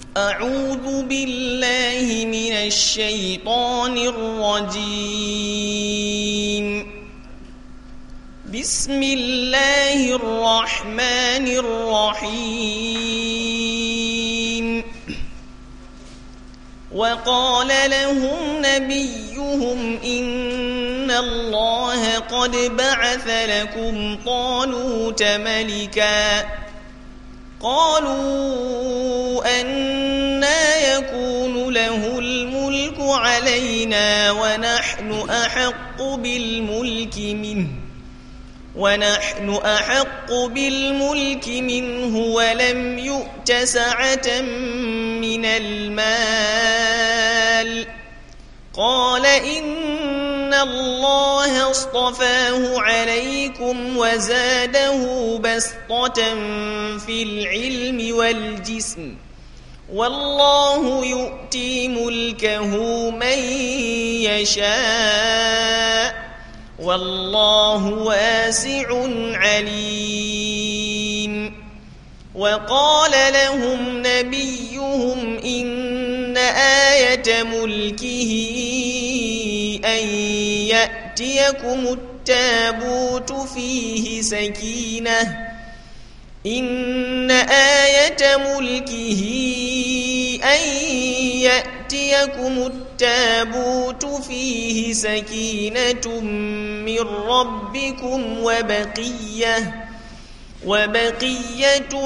أعوذ بالله من الشيطان الرجيم بسم الله الرحمن الرحيم وقال لهم نبيهم إن الله قد بعث لكم طالوت ملكا قالوا أنا يكون له الملك علينا ونحن أحق بالملك منه ونحن أحق بالملك منه ولم يؤت سعة من المال قال إن الله اصطفاه عليكم وزاده بسطة في العلم والجسم والله يؤتي ملكه من يشاء والله واسع عليم وقال لهم نبيهم إن آية ملكه أن يأتيكم التابوت فيه سكينة إن آية ملكه أن يأتيكم التابوت فيه سكينة من ربكم وبقية وبقية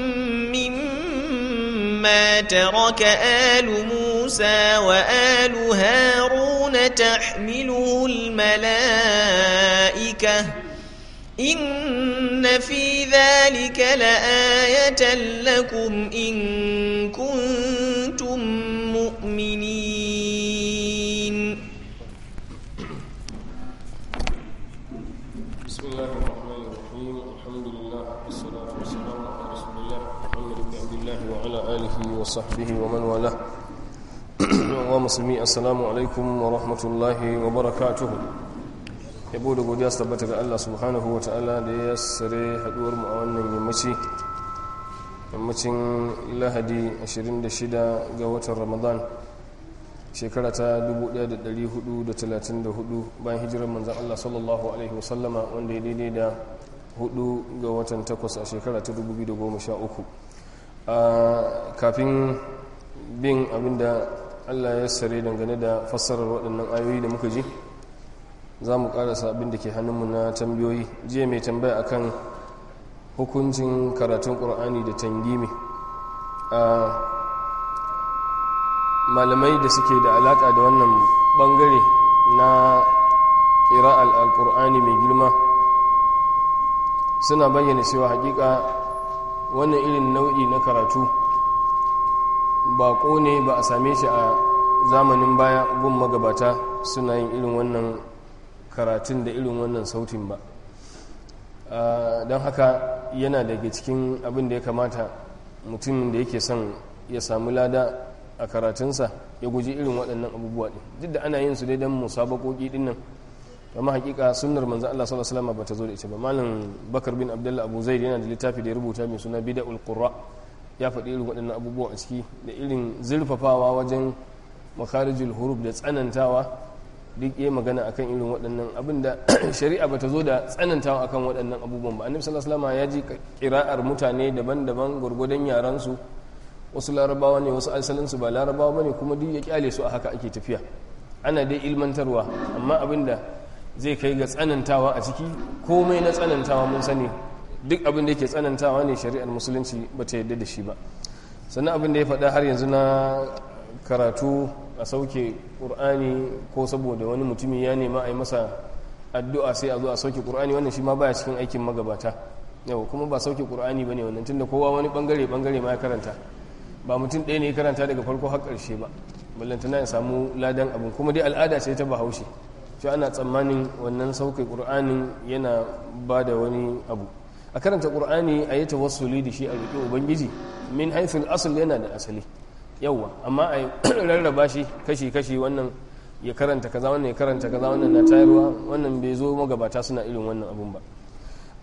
مما ترك آل موسى وآل هارون تحمله الملائكة إن في ذلك لآية لكم إن كنتم مؤمنين بسم الله الرحمن الرحيم الحمد لله والصلاة والسلام على رسول الله محمد بن عبد الله وعلى آله وصحبه ومن والاه ومسلمي السلام عليكم ورحمة الله وبركاته yabo da godiya su tabbata ga Allah subhanahu wa ta'ala da ya sare haduwar mu a wannan yammaci yammacin lahadi 26 ga watan ramadan shekara ta 1434 bayan hijirar manzan Allah sallallahu alaihi wasallama wanda ya daidai da 4 ga watan 8 a shekara ta 2013 kafin bin abinda Allah ya sare dangane da fassarar waɗannan ayoyi da muka ji za mu karasa abin da ke hannunmu na tambayoyi jiya mai tambaya akan hukuncin karatun ƙur'ani da tangimi a malamai da suke da alaƙa da wannan ɓangare na ƙira al'alƙur'ani mai girma suna bayyana cewa haƙiƙa wannan irin nau'i na karatu baƙo ne ba a same shi a zamanin baya gun magabata suna yin irin wannan karatun da irin wannan sautin ba don haka yana daga cikin abin da ya kamata mutumin da yake son ya samu lada a karatunsa ya guji irin waɗannan abubuwa ɗin duk da ana yin su dai don musabakoki ɗin nan amma hakika sunnar manzo Allah sallallahu alaihi wasallam bata zo da ita ba malam Bakar bin Abdullah Abu Zaid yana da littafi da ya rubuta mai suna Bid'ul Qurra ya faɗi irin waɗannan abubuwa a ciki da irin zurfafawa wajen makarijul huruf da tsanantawa duk yi magana akan irin waɗannan abin da shari'a bata zo da tsanantawa akan waɗannan abubuwan ba annabi sallallahu alaihi wasallam ya ji kira'ar mutane daban-daban gurgudan yaran su wasu larabawa ne wasu asalin su ba larabawa bane kuma duk ya kyale su a haka ake tafiya ana dai ilmantarwa amma abin da zai kai ga tsanantawa a ciki komai na tsanantawa mun sani duk abin da yake tsanantawa ne shari'ar musulunci bata yadda da shi ba sannan abin da ya faɗa har yanzu na karatu a sauke ƙur'ani ko saboda wani mutumi ya nema a yi masa addu'a sai a zo a sauke ƙur'ani wannan shi ma baya cikin aikin magabata yau kuma ba sauke ƙur'ani ba ne wannan tun da kowa wani ɓangare-ɓangare ma ya karanta ba mutum ɗaya ne ya karanta daga farko har ƙarshe ba ballantana ya samu ladan abin kuma dai al'ada ce ta bahaushe shi ana tsammanin wannan sauke ƙur'anin yana ba da wani abu a karanta ƙur'ani a yi tawassuli da shi a riƙe ubangiji min haithul asal yana da asali yauwa amma a rarraba shi kashi-kashi wannan ya karanta kaza wannan ya karanta kaza wannan na tayarwa wannan bai zo magabata suna irin wannan abun ba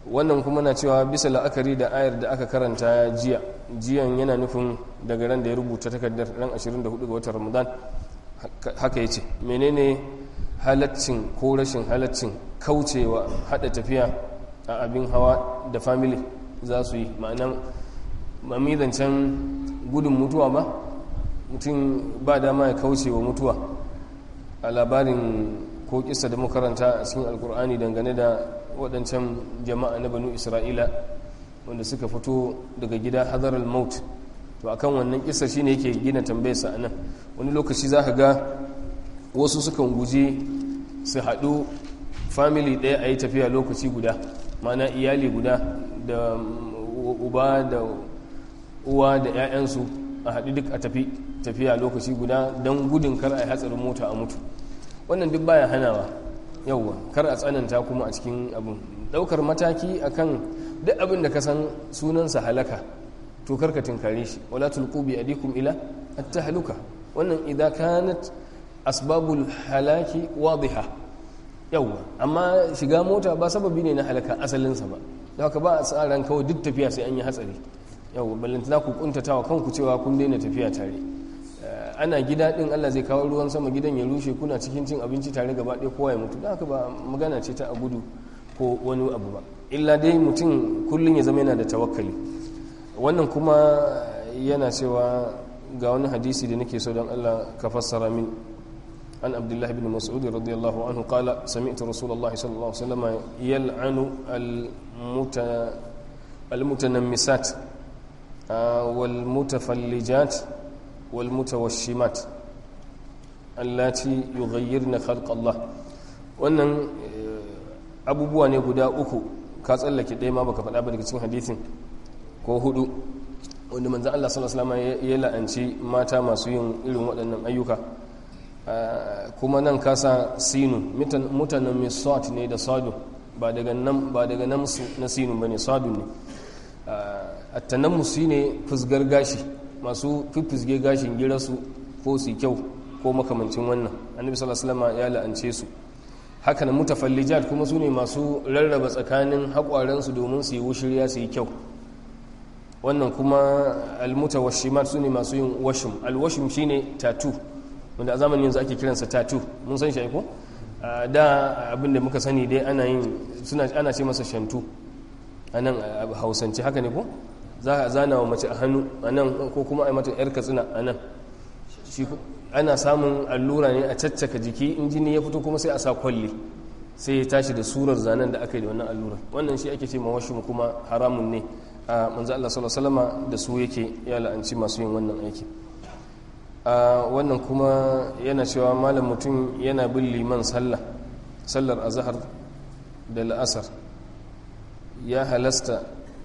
wannan kuma na cewa bisa la'akari da ayar da aka karanta jiya jiyan yana nufin daga ran da ya rubuta takardar ran 24 ga watan ramadan haka ya ce menene halaccin ko rashin halaccin kaucewa hada tafiya a abin hawa da family za su yi ma'anan mamizancen gudun mutuwa ba mutum ba dama ya kauce wa mutuwa a labarin ko kisa da makaranta a cikin alkur'ani dangane da waɗancan jama'a na banu isra'ila wanda suka fito daga gida hadar al-maut to akan wannan kisa shine yake gina tambayarsa a nan wani lokaci za ka ga wasu sukan guji su haɗu family ɗaya a yi tafiya lokaci guda mana iyali guda da uba da uwa da 'ya'yansu a haɗu duk a tafi tafiya lokaci guda don gudun kar a yi hatsarin mota a mutu wannan duk baya hanawa yauwa kar a tsananta kuma a cikin abin ɗaukar mataki akan duk abin da ka san sunansa halaka to karka tinkare shi wala tulqu bi adikum ila at-tahluka wannan idan kanat asbabul halaki wadiha yauwa amma shiga mota ba sababi ne na halaka asalinsa ba da haka ba a tsaran kawai duk tafiya sai an yi hatsari yauwa ballantana ku kuntatawa kanku cewa kun daina tafiya tare ana gida din Allah zai kawo ruwan sama gidan ya rushe kuna cikin cin abinci tare gaba ɗaya kowa ya mutu da haka ba magana ce ta a gudu ko wani abu ba illa dai mutum kullum ya zama yana da tawakkali wannan kuma yana cewa ga wani hadisi da nake so don Allah ka fassara min an abdullah ibn mas'ud radiyallahu anhu qala sami'tu rasulullahi sallallahu alaihi wasallam yal'anu al-mutanammisat wal mutafallijat wal mutawashimat allati yughayyirna khalq Allah wannan abubuwa ne guda uku ka tsallake ɗaya ma baka faɗa ba daga cikin hadisin ko hudu wanda manzan Allah sallallahu alaihi ya la'anci mata masu yin irin waɗannan ayyuka kuma nan kasa sinu mutanen misot ne da sadu ba daga nan ba daga nan na sinu bane sadu ne attanammus ne fusgar gashi masu fifisge gashin girarsu ko su kyau ko makamancin wannan annabi sallallahu alaihi wasallam ya la'ance su haka na mutafallijat kuma su ne masu rarraba tsakanin haƙwarensu domin su yi wushirya su yi kyau wannan kuma almutawashimat su ne masu yin washim alwashim shine tatu wanda a zamanin yanzu ake kiransa tatu mun san shi ko da abinda muka sani dai ana yin suna ana ce masa shantu anan hausance haka ne ko za a zana wa mace a hannu anan ko kuma a yi mata yar katsina anan shi ana samun allura ne a caccaka jiki in jini ya fito kuma sai a sa kwalli sai ya tashi da surar zanen da aka yi da wannan allura wannan shi ake ce mawashin kuma haramun ne a manzo Allah sallallahu alaihi wasallam da su yake ya la'anci masu yin wannan aiki a wannan kuma yana cewa malam mutum yana bin liman sallah sallar azhar da la'asar ya halasta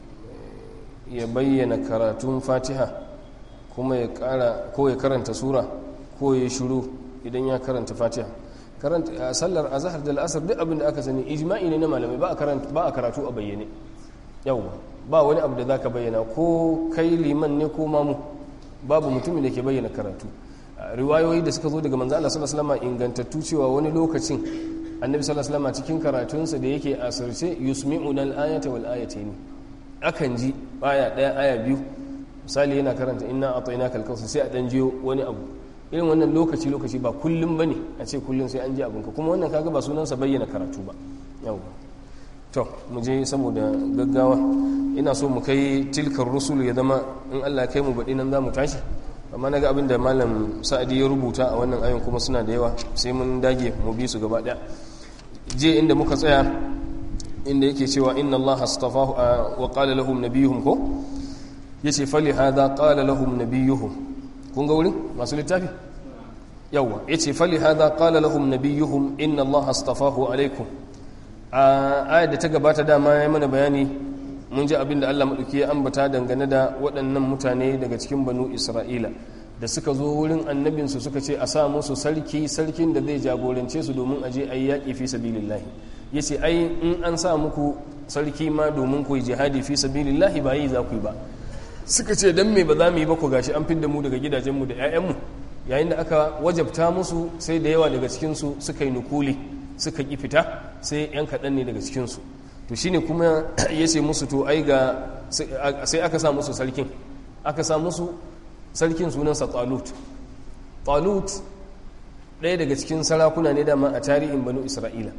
ya bayyana karatun fatiha kuma ya kara ko ya karanta sura ko ya shiru idan ya karanta fatiha karanta sallar azhar da la'asar duk abin da aka sani ijma'i ne na malamai ba a karatu a bayyane yawwa ba wani abu da za ka bayyana ko kai liman ne ko mamu babu mutumin da ke bayyana karatu riwayoyi da suka zo daga manzo Allah sallallahu alaihi wasallam ingantattu cewa wani lokacin annabi sallallahu alaihi wasallam cikin karatunsa da yake asirce yusmi'una al-ayata wal ayatayn akan ji aya daya aya biyu misali yana karanta inna atainaka al-kautsar sai a dan jiyo wani abu irin wannan lokaci lokaci ba kullum bane a ce kullum sai an ji abinka kuma wannan kaga ba sunansa bayyana karatu ba yawa to mu je saboda gaggawa ina so mu kai tilkar rusul ya zama in Allah ya kai mu baɗi nan za mu tashi amma na ga abin da malam sa'adi ya rubuta a wannan ayon kuma suna da yawa sai mun dage mu bi su gaba ɗaya je inda muka tsaya inda yake cewa inna Allah astafahu wa qala lahum nabiyuhum ko yace fali hadha qala lahum nabiyuhum kun ga wurin masu littafi yawa yace fali hadha qala lahum nabiyuhum inna Allah astafahu alaikum a ayar da ta gabata dama ya mana bayani mun ji abin da Allah maɗauki ya ambata dangane da waɗannan mutane daga cikin banu isra'ila da suka zo wurin annabinsu suka ce a sa musu sarki sarkin da zai jagorance su domin aje a yi yaƙi fi sabilillahi ya ce ai in an sa muku sarki ma domin ku yi jihadi fi sabilillahi ba yi za ku yi ba suka ce dan me ba za mu yi ba ku gashi an fidda mu daga gidajenmu da 'ya'yanmu yayin da aka wajabta musu sai da yawa daga cikinsu suka yi nukuli suka ƙi fita sai 'yan kaɗan ne daga cikinsu to shine kuma ya ce musu to ai ga sai aka sa musu sarkin aka sa musu sarkin sunansa talut talut ɗaya daga cikin sarakuna ne dama a tarihin banu isra'ila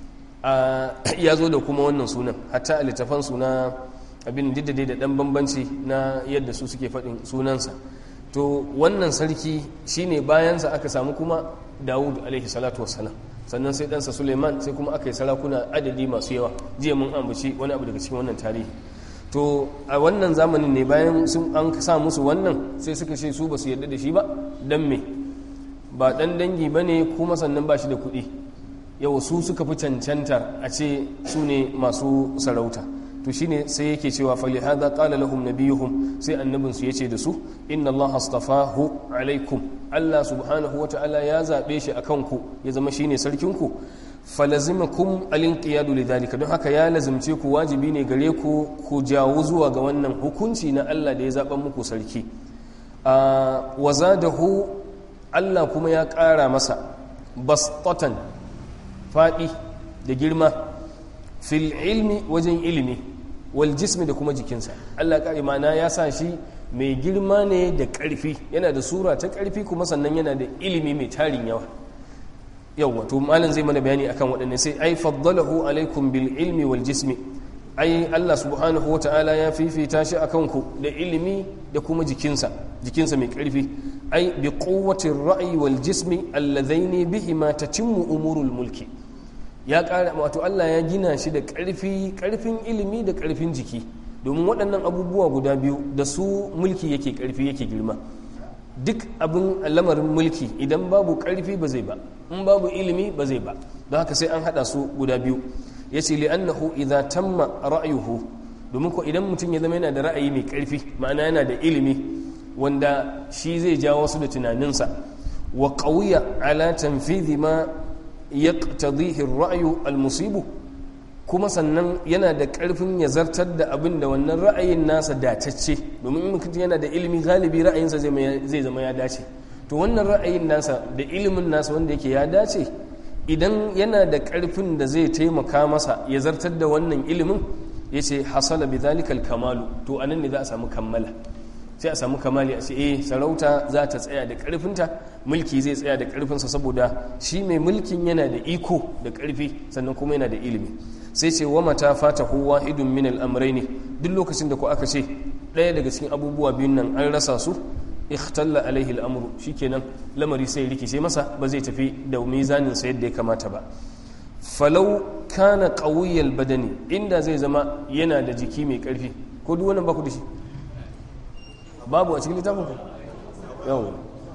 ya zo da kuma wannan sunan hatta a littafan suna abin diddade da ɗan bambanci na yadda su suke faɗin sunansa to wannan sarki shine bayansa aka samu kuma dawud alaihi salatu wassalam sannan sai ɗansa suleiman sai kuma aka yi sarakuna adadi masu yawa jiya mun ambaci wani abu daga cikin wannan tarihi to a wannan zamanin ne bayan sun an sa musu wannan sai suka ce su ba su yarda da shi ba dan me ba dan dangi ba ne kuma sannan ba shi da kuɗi yau su suka fi cancantar a ce su ne masu sarauta to shine sai yake cewa fali hada qala lahum nabiyuhum sai annabin su yace da su inna Allah astafahu alaikum Allah subhanahu wata'ala ya zabe shi akan ku ya zama shine sarkin ku falazimakum alinqiyadu lidhalika don haka ya lazimce ku wajibi ne gare ku ku jawo zuwa ga wannan hukunci na Allah da ya zaben muku sarki wa zadahu Allah kuma ya ƙara masa bastatan faɗi da girma fil ilmi wajen ilimi wal jismi da kuma jikinsa Allah ƙari mana ya sa shi mai girma ne da ƙarfi yana da sura ta ƙarfi kuma sannan yana da ilimi mai tarin yawa yawwa to malam zai mana bayani akan waɗanne sai ai faddalahu alaikum bil ilmi wal jismi ai Allah subhanahu wa ta'ala ya fifita shi akan ku da ilimi da kuma jikinsa jikinsa mai ƙarfi ai bi quwwati ra'yi wal jismi alladhaini bihima tatimmu umurul mulki ya ƙara wato Allah ya gina shi da ƙarfi ƙarfin ilimi da ƙarfin jiki domin waɗannan abubuwa guda biyu da su mulki yake ƙarfi yake girma duk abin lamarin mulki idan babu ƙarfi ba zai ba in babu ilimi ba zai ba don haka sai an haɗa su guda biyu ya ce li'annahu idza tamma ra'ayuhu domin ko idan mutum ya zama yana da ra'ayi mai ƙarfi ma'ana yana da ilimi wanda shi zai jawo su da tunaninsa wa qawiya ala tanfidhi ma yaqtadihi ar-ra'yu al-musibu kuma sannan yana da ƙarfin ya zartar da abin da wannan ra'ayin nasa datacce domin in mutum yana da ilimi galibi ra'ayinsa zai zama ya dace to wannan ra'ayin nasa da ilimin nasa wanda yake ya dace idan yana da ƙarfin da zai taimaka masa ya zartar da wannan ilimin ya ce hasala bi zalikal kamalu to anan ne za a samu kammala sai a samu kamali a ce eh sarauta za ta tsaya da ƙarfinta mulki zai tsaya da ƙarfinsa saboda shi mai mulkin yana da iko da ƙarfi sannan kuma yana da ilimi sai ce wa mata fata huwa idun min al'amurai ne duk lokacin da ku aka ce ɗaya daga cikin abubuwa biyun nan an rasa su ikhtalla alaihi al'amuru shikenan lamari sai rikice masa ba zai tafi da mizanin sa yadda ya kamata ba falau kana qawiyyal badani inda zai zama yana da jiki mai ƙarfi ko duk wannan ba ku da shi babu a cikin littafin ku yawon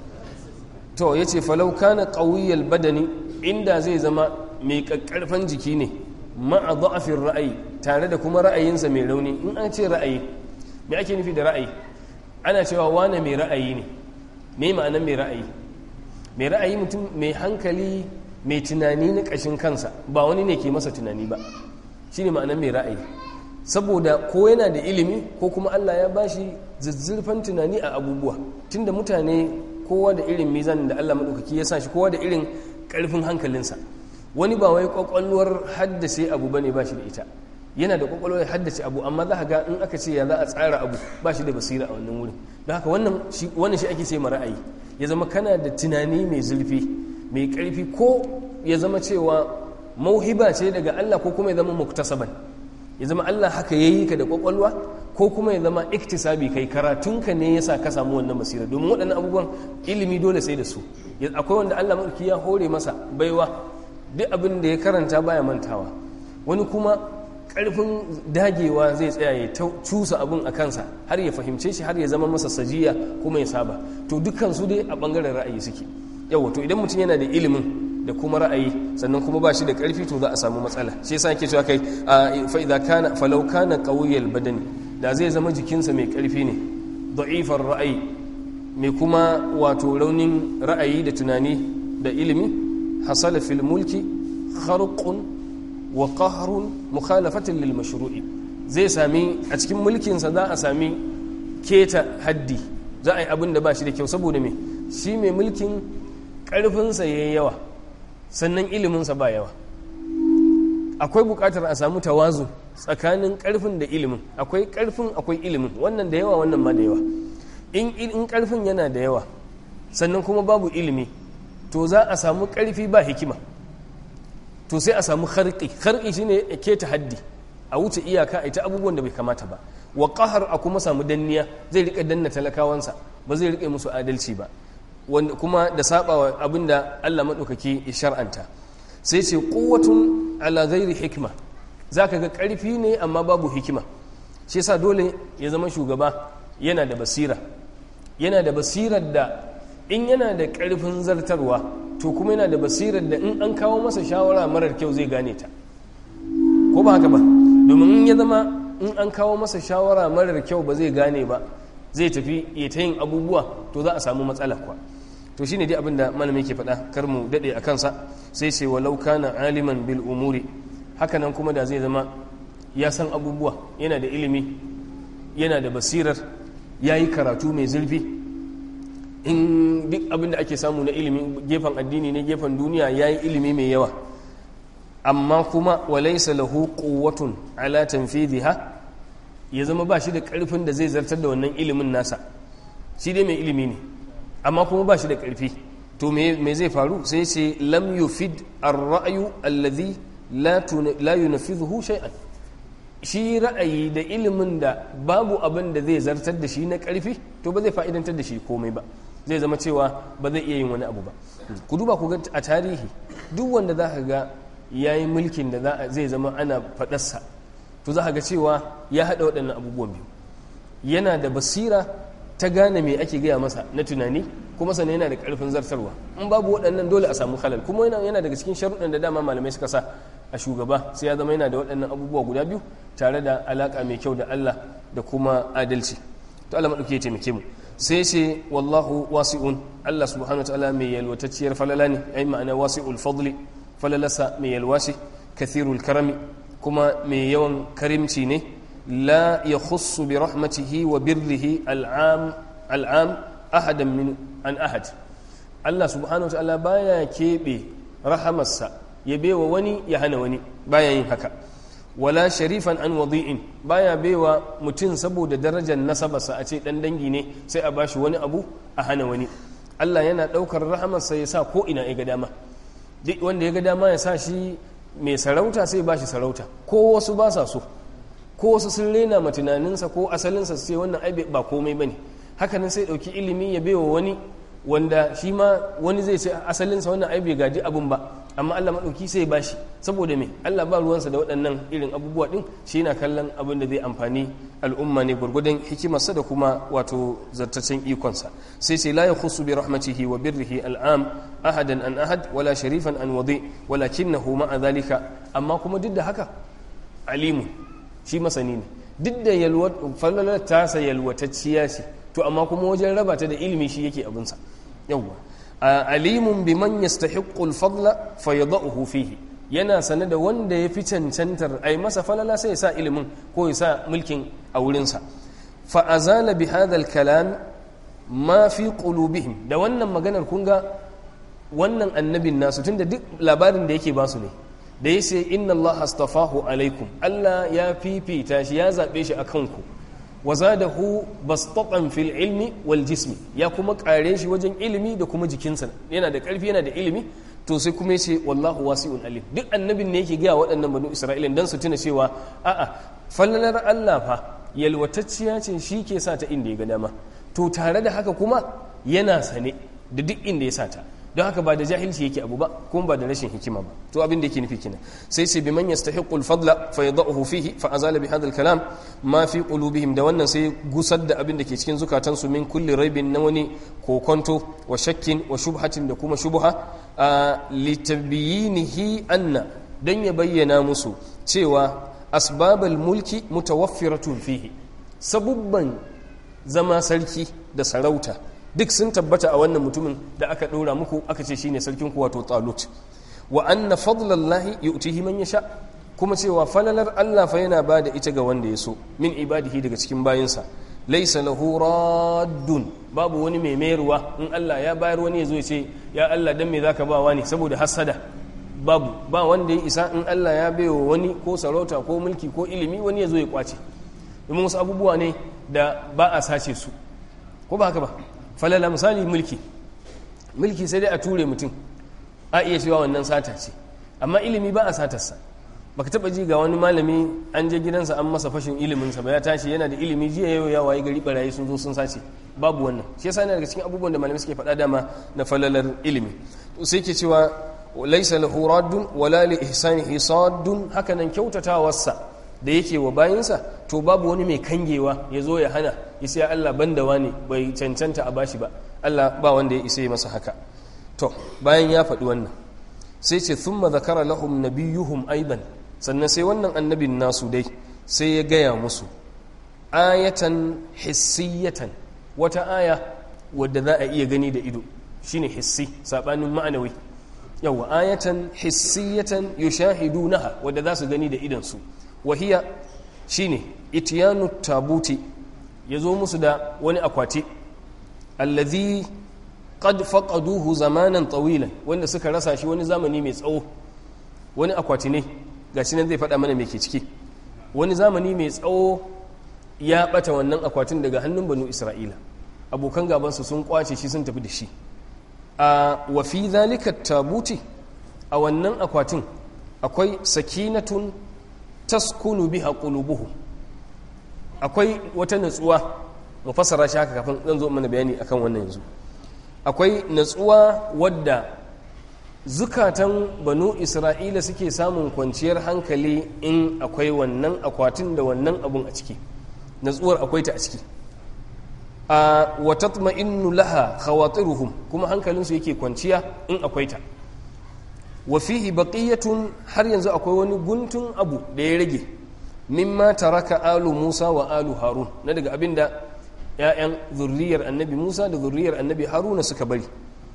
to ya ce falau kana ƙawiyyar badani inda zai zama mai ƙaƙƙarfan jiki ne ma'a za'afin ra'ayi tare da kuma ra'ayinsa mai rauni in an ce ra'ayi me ake nufi da ra'ayi ana cewa wane mai ra'ayi ne me ma'anan mai ra'ayi mai ra'ayi mutum mai hankali mai tunani na ƙashin kansa ba wani ne ke masa tunani ba shi ne ma'anan mai ra'ayi saboda ko yana da ilimi ko kuma Allah ya bashi zazzurfan tunani a abubuwa tunda mutane kowa da irin mizan da Allah maɗaukaki ya sa shi kowa da irin ƙarfin hankalinsa wani ba wai ƙwaƙwalwar haddace abu bane ba shi da ita yana da ƙwaƙwalwar haddace abu amma za ga in aka ce ya za a tsara abu ba shi da basira a wannan wurin don haka wannan shi ake ce ma ra'ayi ya zama kana da tunani mai zurfi mai ƙarfi ko ya zama cewa mauhiba ce daga Allah ko kuma ya zama muktasaban ya zama Allah haka ya yi ka da kwakwalwa ko kuma ya zama iktisabi kai karatunka ne yasa ka samu wannan basira domin waɗannan abubuwan ilimi dole sai da su akwai wanda Allah mulki ya hore masa baiwa duk abin da ya karanta baya mantawa wani kuma ƙarfin dagewa zai tsaya ya cusa abin a kansa har ya fahimce shi har ya zama masa sajiya kuma ya saba to dukkan su dai a ɓangaren ra'ayi suke yawa to idan mutum yana da ilimin da kuma ra'ayi sannan kuma ba shi da ƙarfi to za a samu matsala shi yasa ke cewa kai fa idza kana falau kana qawiyal badani da zai zama jikinsa mai ƙarfi ne da'ifar ra'ayi mai kuma wato raunin ra'ayi da tunani da ilimi hasala fil mulki kharqun wa qahrun mukhalafatin lil mashru'i zai sami a cikin mulkinsa za a sami keta haddi za a yi abin da ba shi da kyau saboda me shi mai mulkin ƙarfinsa yayi yawa sannan iliminsa ba yawa akwai bukatar a samu tawazu tsakanin karfin da ilimin akwai karfin akwai ilimin wannan da yawa wannan ma da yawa in in karfin yana da yawa sannan kuma babu ilimi to za a samu karfi ba hikima to sai a samu kharqi kharqi shine ke ta haddi a wuce iyaka a ita abubuwan da bai kamata ba wa qahar a kuma samu danniya zai rika danna talakawansa ba zai rika musu adalci ba wanda kuma da sabawa abinda Allah madaukaki ya shar'anta sai ce quwwatun ala ghairi hikma zaka ga karfi ne amma babu hikima shi yasa dole ya zama shugaba yana da basira yana da basirar da in yana da karfin zartarwa to kuma yana da basirar da in an kawo masa shawara marar kyau zai gane ta ko ba haka ba domin in ya zama in an kawo masa shawara marar kyau ba zai gane ba zai tafi ya ta yin abubuwa to za a samu matsala kuwa to shine dai abin da malami ke faɗa kar mu daɗe a kansa sai sai walau kana aliman bil umuri hakanan kuma da zai zama ya san abubuwa yana da ilimi yana da basirar ya yi karatu mai zurfi in duk abin da ake samu na ilimi gefen addini ne gefen duniya ya yi ilimi mai yawa amma kuma walaisa lahu quwwatun ala tanfidhiha ya zama ba shi da karfin da zai zartar da wannan ilimin nasa shi dai mai ilimi ne amma kuma ba shi da karfi to me zai faru sai ce lam yufid ar-ra'yu alladhi la yunfidhuhu shay'an shi ra'ayi da ilimin da babu abin da zai zartar da shi na karfi to ba zai fa'idantar da shi komai ba zai zama cewa ba zai iya yin wani abu ba ku duba ku ga a tarihi duk wanda za ka ga ya yi mulkin da zai zama ana faɗarsa to za ga cewa ya haɗa waɗannan abubuwan biyu yana da basira ta gane me ake gaya masa na tunani kuma sannan yana da ƙarfin zartarwa in babu waɗannan dole a samu halal kuma yana daga cikin sharuɗan da dama malamai suka sa a shugaba sai ya zama yana da waɗannan abubuwa guda biyu tare da alaƙa mai kyau da Allah da kuma adalci to Allah maɗauki ya taimake mu sai ce wallahu wasi'un Allah subhanahu wa ta'ala mai yalwatacciyar falala ne ai ma'ana wasi'ul fadli falalasa mai yalwashi kathirul karami kuma mai yawan karimci ne la ya khussu bi rahmatihi wa birrihi al'am al'am ahadan min an ahad Allah subhanahu wa ta'ala baya keɓe rahamarsa ya bewa wani ya hana wani baya yin haka wala sharifan an wadi'in baya baiwa mutum saboda darajar nasabarsa a ce dan dangi ne sai a bashi wani abu a hana wani Allah yana ɗaukar rahamarsa ya sa ko ina ya ga dama duk wanda ya ga dama ya sa shi mai sarauta sai ba shi sarauta ko wasu ba sa so ko wasu sun rena ma tunaninsa ko asalinsa su ce wannan ai ba komai bane hakanan sai dauki ilimi ya baiwa wani wanda shi ma wani zai ce asalinsa wannan ai bai gaji abun ba amma Allah madauki sai ba shi saboda me Allah ba ruwansa da waɗannan irin abubuwa din shi yana kallon abin da zai amfani al'umma ne gurgudun hikimarsa da kuma wato zartacen ikonsa sai sai la yakhussu bi rahmatihi wa birrihi al'am ahadan an ahad wala sharifan an wadi walakinahu ma'a dhalika amma kuma duk da haka alimu shi masani ne duk da yalwat falalar tasa yalwatacciya ce to amma kuma wajen raba ta da ilimi shi yake abinsa yawwa alimun biman yastahiqqu al-fadla fayadahu fihi yana sane da wanda ya fi cancantar ai masa falala sai ya sa ilimin ko ya sa mulkin a wurinsa fa azala bi hadha al-kalam ma fi qulubihim da wannan maganar kun ga wannan annabin nasu tunda duk labarin da yake ba su ne da ya ce inna Allah astafahu alaikum Allah ya fifita shi ya zaɓe shi a kanku wa zadahu bastatan fil ilmi wal jismi ya kuma kare shi wajen ilimi da kuma jikinsa yana da ƙarfi yana da ilimi to sai kuma yace wallahu wasi'un alim duk annabin ne yake gaya waɗannan banu isra'ila dan su tuna cewa a'a fallalar Allah fa yalwatacciya ce shi ke sa ta inda ya ga dama to tare da haka kuma yana sane da duk inda ya sa ta don haka ba da jahilci yake abu ba kuma ba da rashin hikima ba to abin da yake nufi kenan sai sai biman yastahiqu al-fadla fa yadahu fihi fa azala bi hadha al-kalam ma fi qulubihim da wannan sai gusar da abin da ke cikin zukatan su min kulli raibin na wani kokonto wa shakkin wa shubhatin da kuma shubha litabyinihi anna dan ya bayyana musu cewa asbabal mulki mutawaffiratun fihi sabubban zama sarki da sarauta duk sun tabbata a wannan mutumin da aka ɗora muku aka ce shine sarkin ku wato talut wa anna fadlallahi yu'tihi man yasha kuma cewa falalar Allah fa yana bada ita ga wanda ya so min ibadihi daga cikin bayinsa laysa lahu raddun babu wani mai mayarwa in Allah ya bayar wani ya zo ya ce ya Allah dan me zaka ba wani saboda hasada babu ba wanda ya isa in Allah ya baiwa wani ko sarauta ko mulki ko ilimi wani ya zo ya kwace domin wasu abubuwa ne da ba a sace su ko ba haka ba falala misali mulki mulki sai dai a ture mutum a iya cewa wannan sata ce amma ilimi ba a satarsa baka taba ji ga wani malami an je gidansa an masa fashin iliminsa ba ya tashi yana da ilimi jiya yau ya waye gari barayi sun zo sun sace babu wannan shi yasa yana daga cikin abubuwan da malamai suke faɗa dama na falalar ilimi to sai ke cewa laysa lahu raddun wala li ihsanihi saddun haka nan kyautatawarsa da yake wa bayinsa to babu wani mai kangewa ya zo ya hana ya sai Allah banda wani bai cancanta a bashi ba Allah ba wanda ya isa masa haka to bayan ya faɗi wannan sai ce thumma zakara lahum nabiyuhum aidan sannan sai wannan annabin nasu dai sai ya gaya musu ayatan hissiyatan wata aya wadda za a iya gani da ido shine hissi sabanin ma'anawi yawa ayatan hissiyatan yushahidunaha wadda za su gani da idansu wahiya shine itiyanu tabuti yazo musu da wani akwati allazi qad faqaduhu zamanan tawilan wanda suka rasa shi wani zamani mai tsawo wani akwati ne gashi nan zai faɗa mana me ke ciki wani zamani mai tsawo ya bata wannan akwatin daga hannun banu isra'ila abokan gabansu sun kwace shi sun tafi da shi a wafi zalika tabuti a wannan akwatin akwai sakinatun taskunu biha qulubuhum akwai wata natsuwa mu fassara shi haka kafin zan zo mana bayani akan wannan yanzu akwai natsuwa wadda zukatan banu isra'ila suke samun kwanciyar hankali in akwai wannan akwatin da wannan abun a ciki natsuwar akwai ta a ciki a watatma'innu laha khawatiruhum kuma hankalinsu yake kwanciya in akwai ta wa fihi baqiyatun har yanzu akwai wani guntun abu da ya rage mimma taraka alu Musa wa alu Harun na daga abinda ‘ya'yan zurriyar annabi Musa da zurriyar annabi Haruna suka bari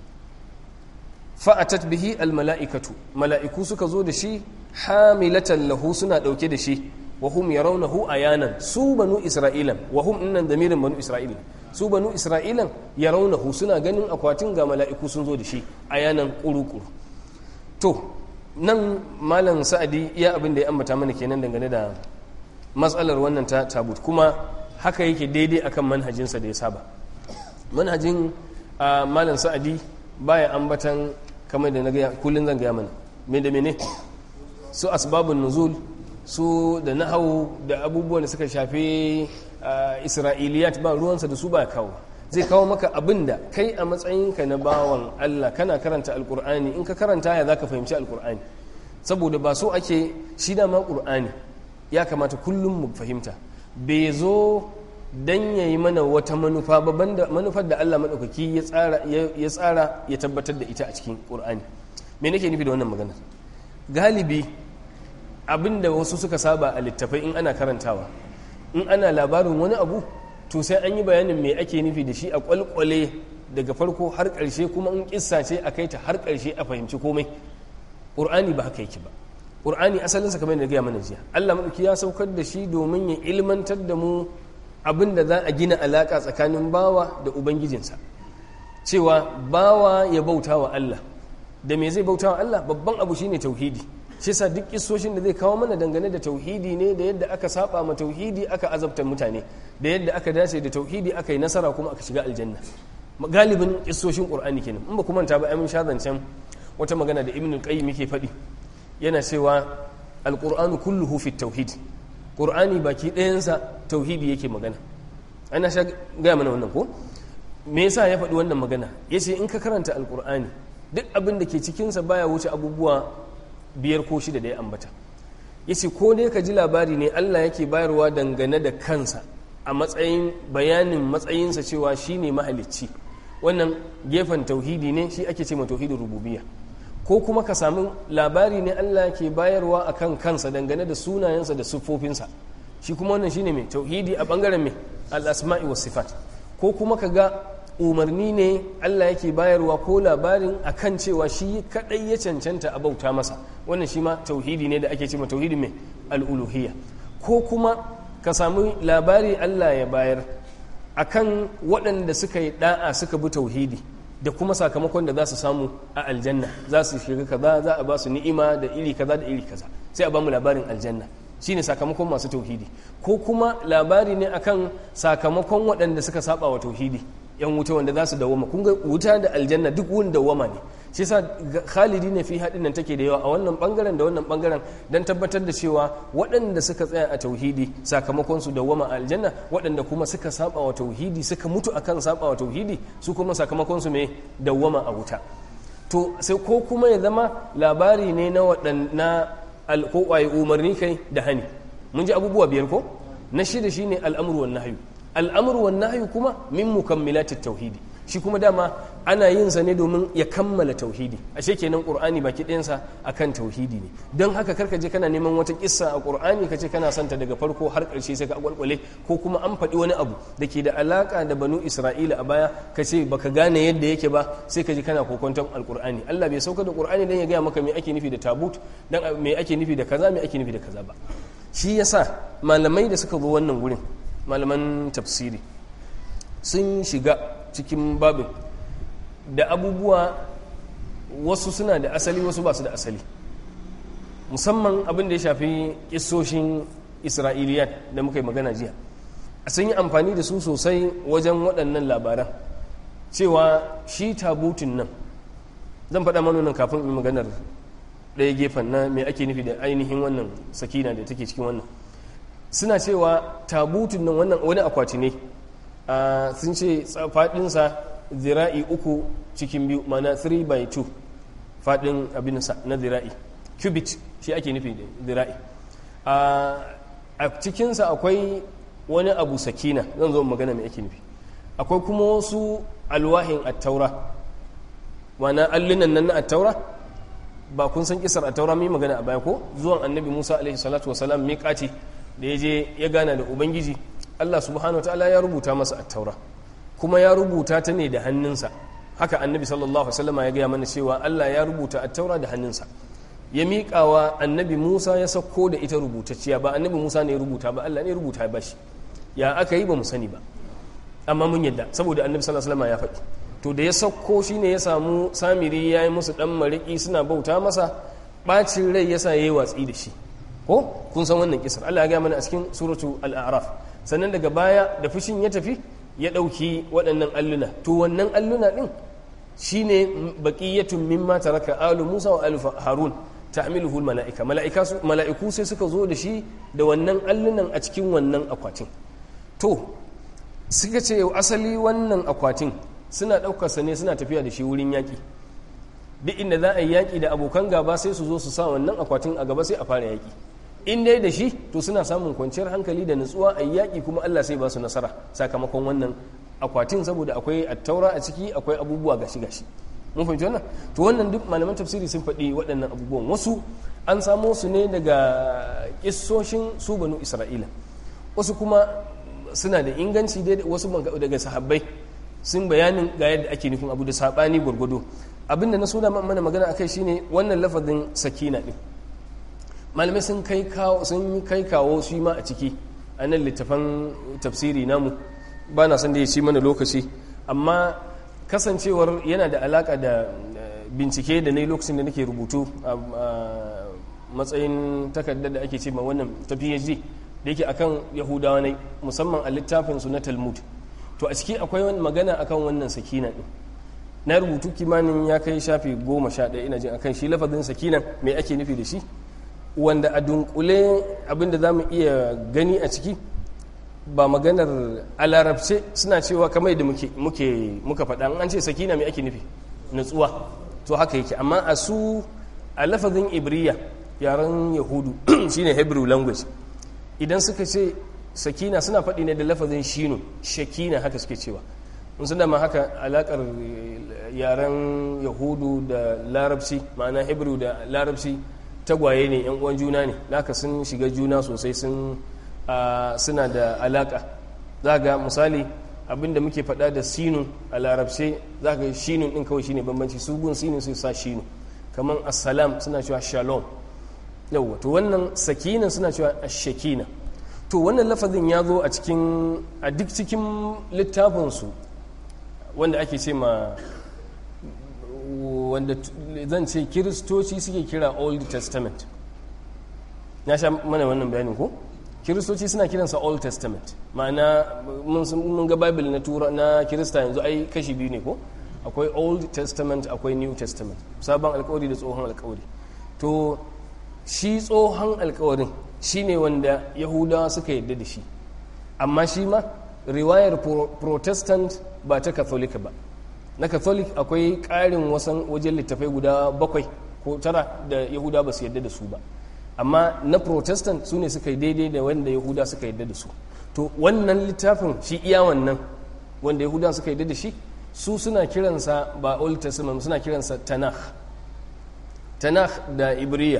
fa'atat bihi almala'ikatu mala'iku suka zo da shi hamilatan lahu suna ɗauke da shi wa hum yarawnahu ayanan su banu isra'ilan wa hum innan damirin banu isra'ilan su banu isra'ilan yarawnahu suna ganin akwatin ga mala'iku sun zo da shi ayanan kuru-kuru to nan malam sa'adi iya abin da ya ambata mana kenan dangane da matsalar wannan ta tabut kuma haka yake daidai akan manhajinsa da ya saba manhajin malam sa'adi baya ambatan kamar da na gaya kullum zan gaya mana me da mene su asbabun nuzul su da nahawu da abubuwan da suka shafi isra'iliyat ba ruwansa da su ba kawo zai kawo maka abin da kai a matsayinka na bawan Allah kana karanta alkur'ani in ka karanta ya za ka fahimci alkur'ani saboda ba so ake shi dama ƙur'ani ya kamata kullum mu fahimta bai zo dan ya yi mana wata manufa ba manufar da Allah maɗaukaki ya tsara ya tabbatar da ita a cikin ƙur'ani me nake nufi da wannan magana galibi abinda wasu suka saba a littafai in ana karantawa in ana labarin wani abu to sai an yi bayanin me ake nufi da shi a kwalkwale daga farko har ƙarshe kuma in kissa ce a kai ta har ƙarshe a fahimci komai ƙur'ani ba haka yake ba ƙur'ani asalinsa kamar yadda gaya mana jiya allah maɗauki ya saukar da shi domin ya ilmantar da mu abin da za a gina alaƙa tsakanin bawa da ubangijinsa cewa bawa ya bauta wa allah da me zai bauta wa allah babban abu shine tauhidi shi sa duk kisoshin da zai kawo mana dangane da tauhidi ne da yadda aka saba ma tauhidi aka azabta mutane da yadda aka dace da tauhidi aka yi nasara kuma aka shiga aljanna galibin kisoshin qur'ani kenan in ba kuma ta ba amin sha zancen wata magana da ibn qayyim yake faɗi yana cewa alqur'anu kulluhu fi tauhid qur'ani baki ɗayansa tauhidi yake magana ana sha gaya mana wannan ko me yasa ya faɗi wannan magana yace in ka karanta alqur'ani duk abin da ke cikinsa baya wuce abubuwa biyar ko shida da ya ambata ya ce ko dai ka ji labari ne allah yake bayarwa dangane da kansa a matsayin bayanin matsayinsa cewa shi ne mahalicci wannan gefen tauhidi ne shi ake ce ma tauhidin rububiya ko kuma ka samu labari ne allah ke bayarwa a kan kansa dangane da sunayensa da siffofinsa shi kuma wannan shine mai tauhidi a bangaren mai al-asma'i was sifat ko kuma ka ga umarni ne Allah yake bayarwa ko labarin akan cewa shi kadai ya cancanta a bauta masa wannan shi ma tauhidi ne da ake cewa tauhidi mai al'uluhiyya ko kuma ka samu labari Allah ya bayar akan waɗanda suka yi da'a suka bi tauhidi da kuma sakamakon da za su samu a aljanna za su shiga kaza za a ba su ni'ima da iri kaza da iri kaza sai a ba mu labarin aljanna shine sakamakon masu tauhidi ko kuma labari ne akan sakamakon waɗanda suka saba wa tauhidi yan wuta wanda za su dawoma kun ga wuta da aljanna duk wurin dawoma ne shi yasa khalidi ne fi haɗin nan take da yawa a wannan bangaren da wannan bangaren don tabbatar da cewa waɗanda suka tsaya a tauhidi sakamakon su dawoma a aljanna waɗanda kuma suka saba wa tauhidi suka mutu akan saba wa tauhidi su kuma sakamakon su mai dawoma a wuta to sai ko kuma ya zama labari ne na waɗanna ko umarni kai da hani mun ji abubuwa biyar ko na shida shine al'amru wan nahyu al'amru wan nahyu kuma min mukammilatit tauhidi shi kuma dama ana yin sa ne domin ya kammala tauhidi ashe kenan qur'ani baki ɗayansa akan tauhidi ne don haka karka je kana neman wata kissa a qur'ani kace kana santa daga farko har ƙarshe sai ka kwalkwale ko kuma an faɗi wani abu da ke da alaka da banu isra'ila a baya kace baka gane yadda yake ba sai ka ji kana kokonton alqur'ani Allah bai sauka da qur'ani dan ya gaya maka me ake nufi da tabut dan me ake nufi da kaza me ake nufi da kaza ba shi yasa malamai da suka zo wannan gurin malaman tafsiri sun shiga cikin babin da abubuwa wasu suna da asali wasu ba su da asali musamman abin da ya shafi kisoshin isra'iliyat da muka yi magana jiya a sun yi amfani da su sosai wajen waɗannan labaran cewa shi tabutun nan zan faɗa manonin kafin in maganar ɗaya gefen na mai ake nufi da ainihin wannan sakina da take cikin wannan suna cewa tabutun nan wannan wani akwati ne sun ce faɗinsa zira'i uku cikin biyu mana 3 by 2 faɗin abinsa na zira'i cubit shi ake nufi da zira'i a cikinsa akwai wani abu sakina zan zo magana mai ake nufi akwai kuma wasu alwahin attaura mana allunan nan na attaura ba kun san kisar attaura mai magana a baya ko zuwan annabi musa alaihi salatu wasalam miƙati da ya je ya gana da ubangiji Allah subhanahu ta'ala ya rubuta masa attaura kuma ya rubuta ta ne da hannunsa haka annabi sallallahu alaihi ya gaya mana cewa Allah ya rubuta attaura da hannunsa ya miƙawa annabi Musa ya sauko da ita rubutacciya ba annabi Musa ne ya rubuta ba Allah ne ya rubuta ba shi ya aka yi ba mu sani ba amma mun yadda saboda annabi sallallahu alaihi ya faɗi to da ya sauko shine ya samu samiri ya yi musu dan mariki suna bauta masa bacin rai yasa yayi watsi da shi ko kun san wannan kisar Allah ya gaya mana a cikin suratu al-a'raf sannan daga baya da fushin ya tafi ya ɗauki waɗannan alluna to wannan alluna ɗin shi ne baƙiyatun mimma taraka alu musa wa alu harun ta'miluhu mala'ika mala'iku sai suka zo da shi da wannan allunan a cikin wannan akwatin to suka ce asali wannan akwatin suna ɗaukarsa ne suna tafiya da shi wurin yaƙi duk inda za a yi yaƙi da abokan gaba sai su zo su sa wannan akwatin a gaba sai a fara yaƙi in dai da shi to suna samun kwanciyar hankali da nutsuwa a yaƙi kuma Allah sai ba su nasara sakamakon wannan akwatin saboda akwai attaura a ciki akwai abubuwa gashi gashi mun fahimci wannan to wannan duk malaman tafsiri sun faɗi waɗannan abubuwan wasu an samo su ne daga kissoshin su banu isra'ila wasu kuma suna da inganci dai wasu daga sahabbai sun bayanin ga yadda ake nufin abu da saɓani gwargwado abinda na so da mana magana akai shine wannan lafazin sakina din malamai sun kai kawo sun yi kai kawo shi ma a ciki a nan littafan tafsiri namu ba na san da ya ci mana lokaci amma kasancewar yana da alaka da bincike da na lokacin da nake rubutu a matsayin takardar da ake ce ma wannan ta phd da yake akan yahudawa ne musamman a littafin su na talmud to a ciki akwai wani magana akan wannan sakina din na rubutu kimanin ya kai shafi goma sha ɗaya ina jin akan shi lafazin sakinan mai ake nufi da shi wanda a dunkule abinda za mu iya gani a ciki ba maganar a larabce suna cewa kamar da muka faɗa an ce sakina mai ake nufi natsuwa to haka yake amma a su a lafazin ibriya yaren yahudu shine hebrew language idan suka ce sakina suna faɗi ne da lafazin shino shakina haka suke cewa mun sun dama haka alakar yaren yahudu da larabci ma'ana hebrew da larabci tagwaye ne yan uwan juna ne naka sun shiga juna sosai sun suna da alaka za ga misali abinda muke faɗa da sinu a larabce za ga shinun ɗin kawai shine bambanci su gun sinu sai sa shinu kamar assalam suna cewa shalom yauwa to wannan sakina suna cewa ashakina to wannan lafazin ya zo a cikin a duk cikin littafinsu wanda ake ce ma wanda zan ce kiristoci suke kira old testament na sha mana wannan bayanin ko kiristoci suna kiransa old testament ma'ana mun ga bible na tura na kirista yanzu ai kashi biyu ne ko akwai old testament akwai new testament sabon alkawari da tsohon alkawari to shi tsohon alkawarin shi ne wanda yahudawa suka yadda da shi amma shi ma riwayar protestant ba ta katholika ba na catholic akwai ƙarin wasan wajen littafai guda bakwai ko tara da yahuda ba su yadda da su ba amma na protestant su ne suka yi daidai da wanda yahuda suka yadda da su to wannan littafin shi iya wannan wanda yahuda suka yadda da shi su suna kiransa ba old testament suna kiransa tanakh tanakh da ibriya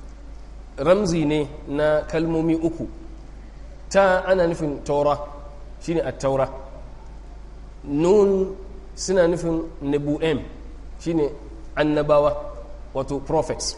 ramzi ne na kalmomi uku ta ana nufin taura shine at-taura nun suna nufin nebu'em shine annabawa wato prophets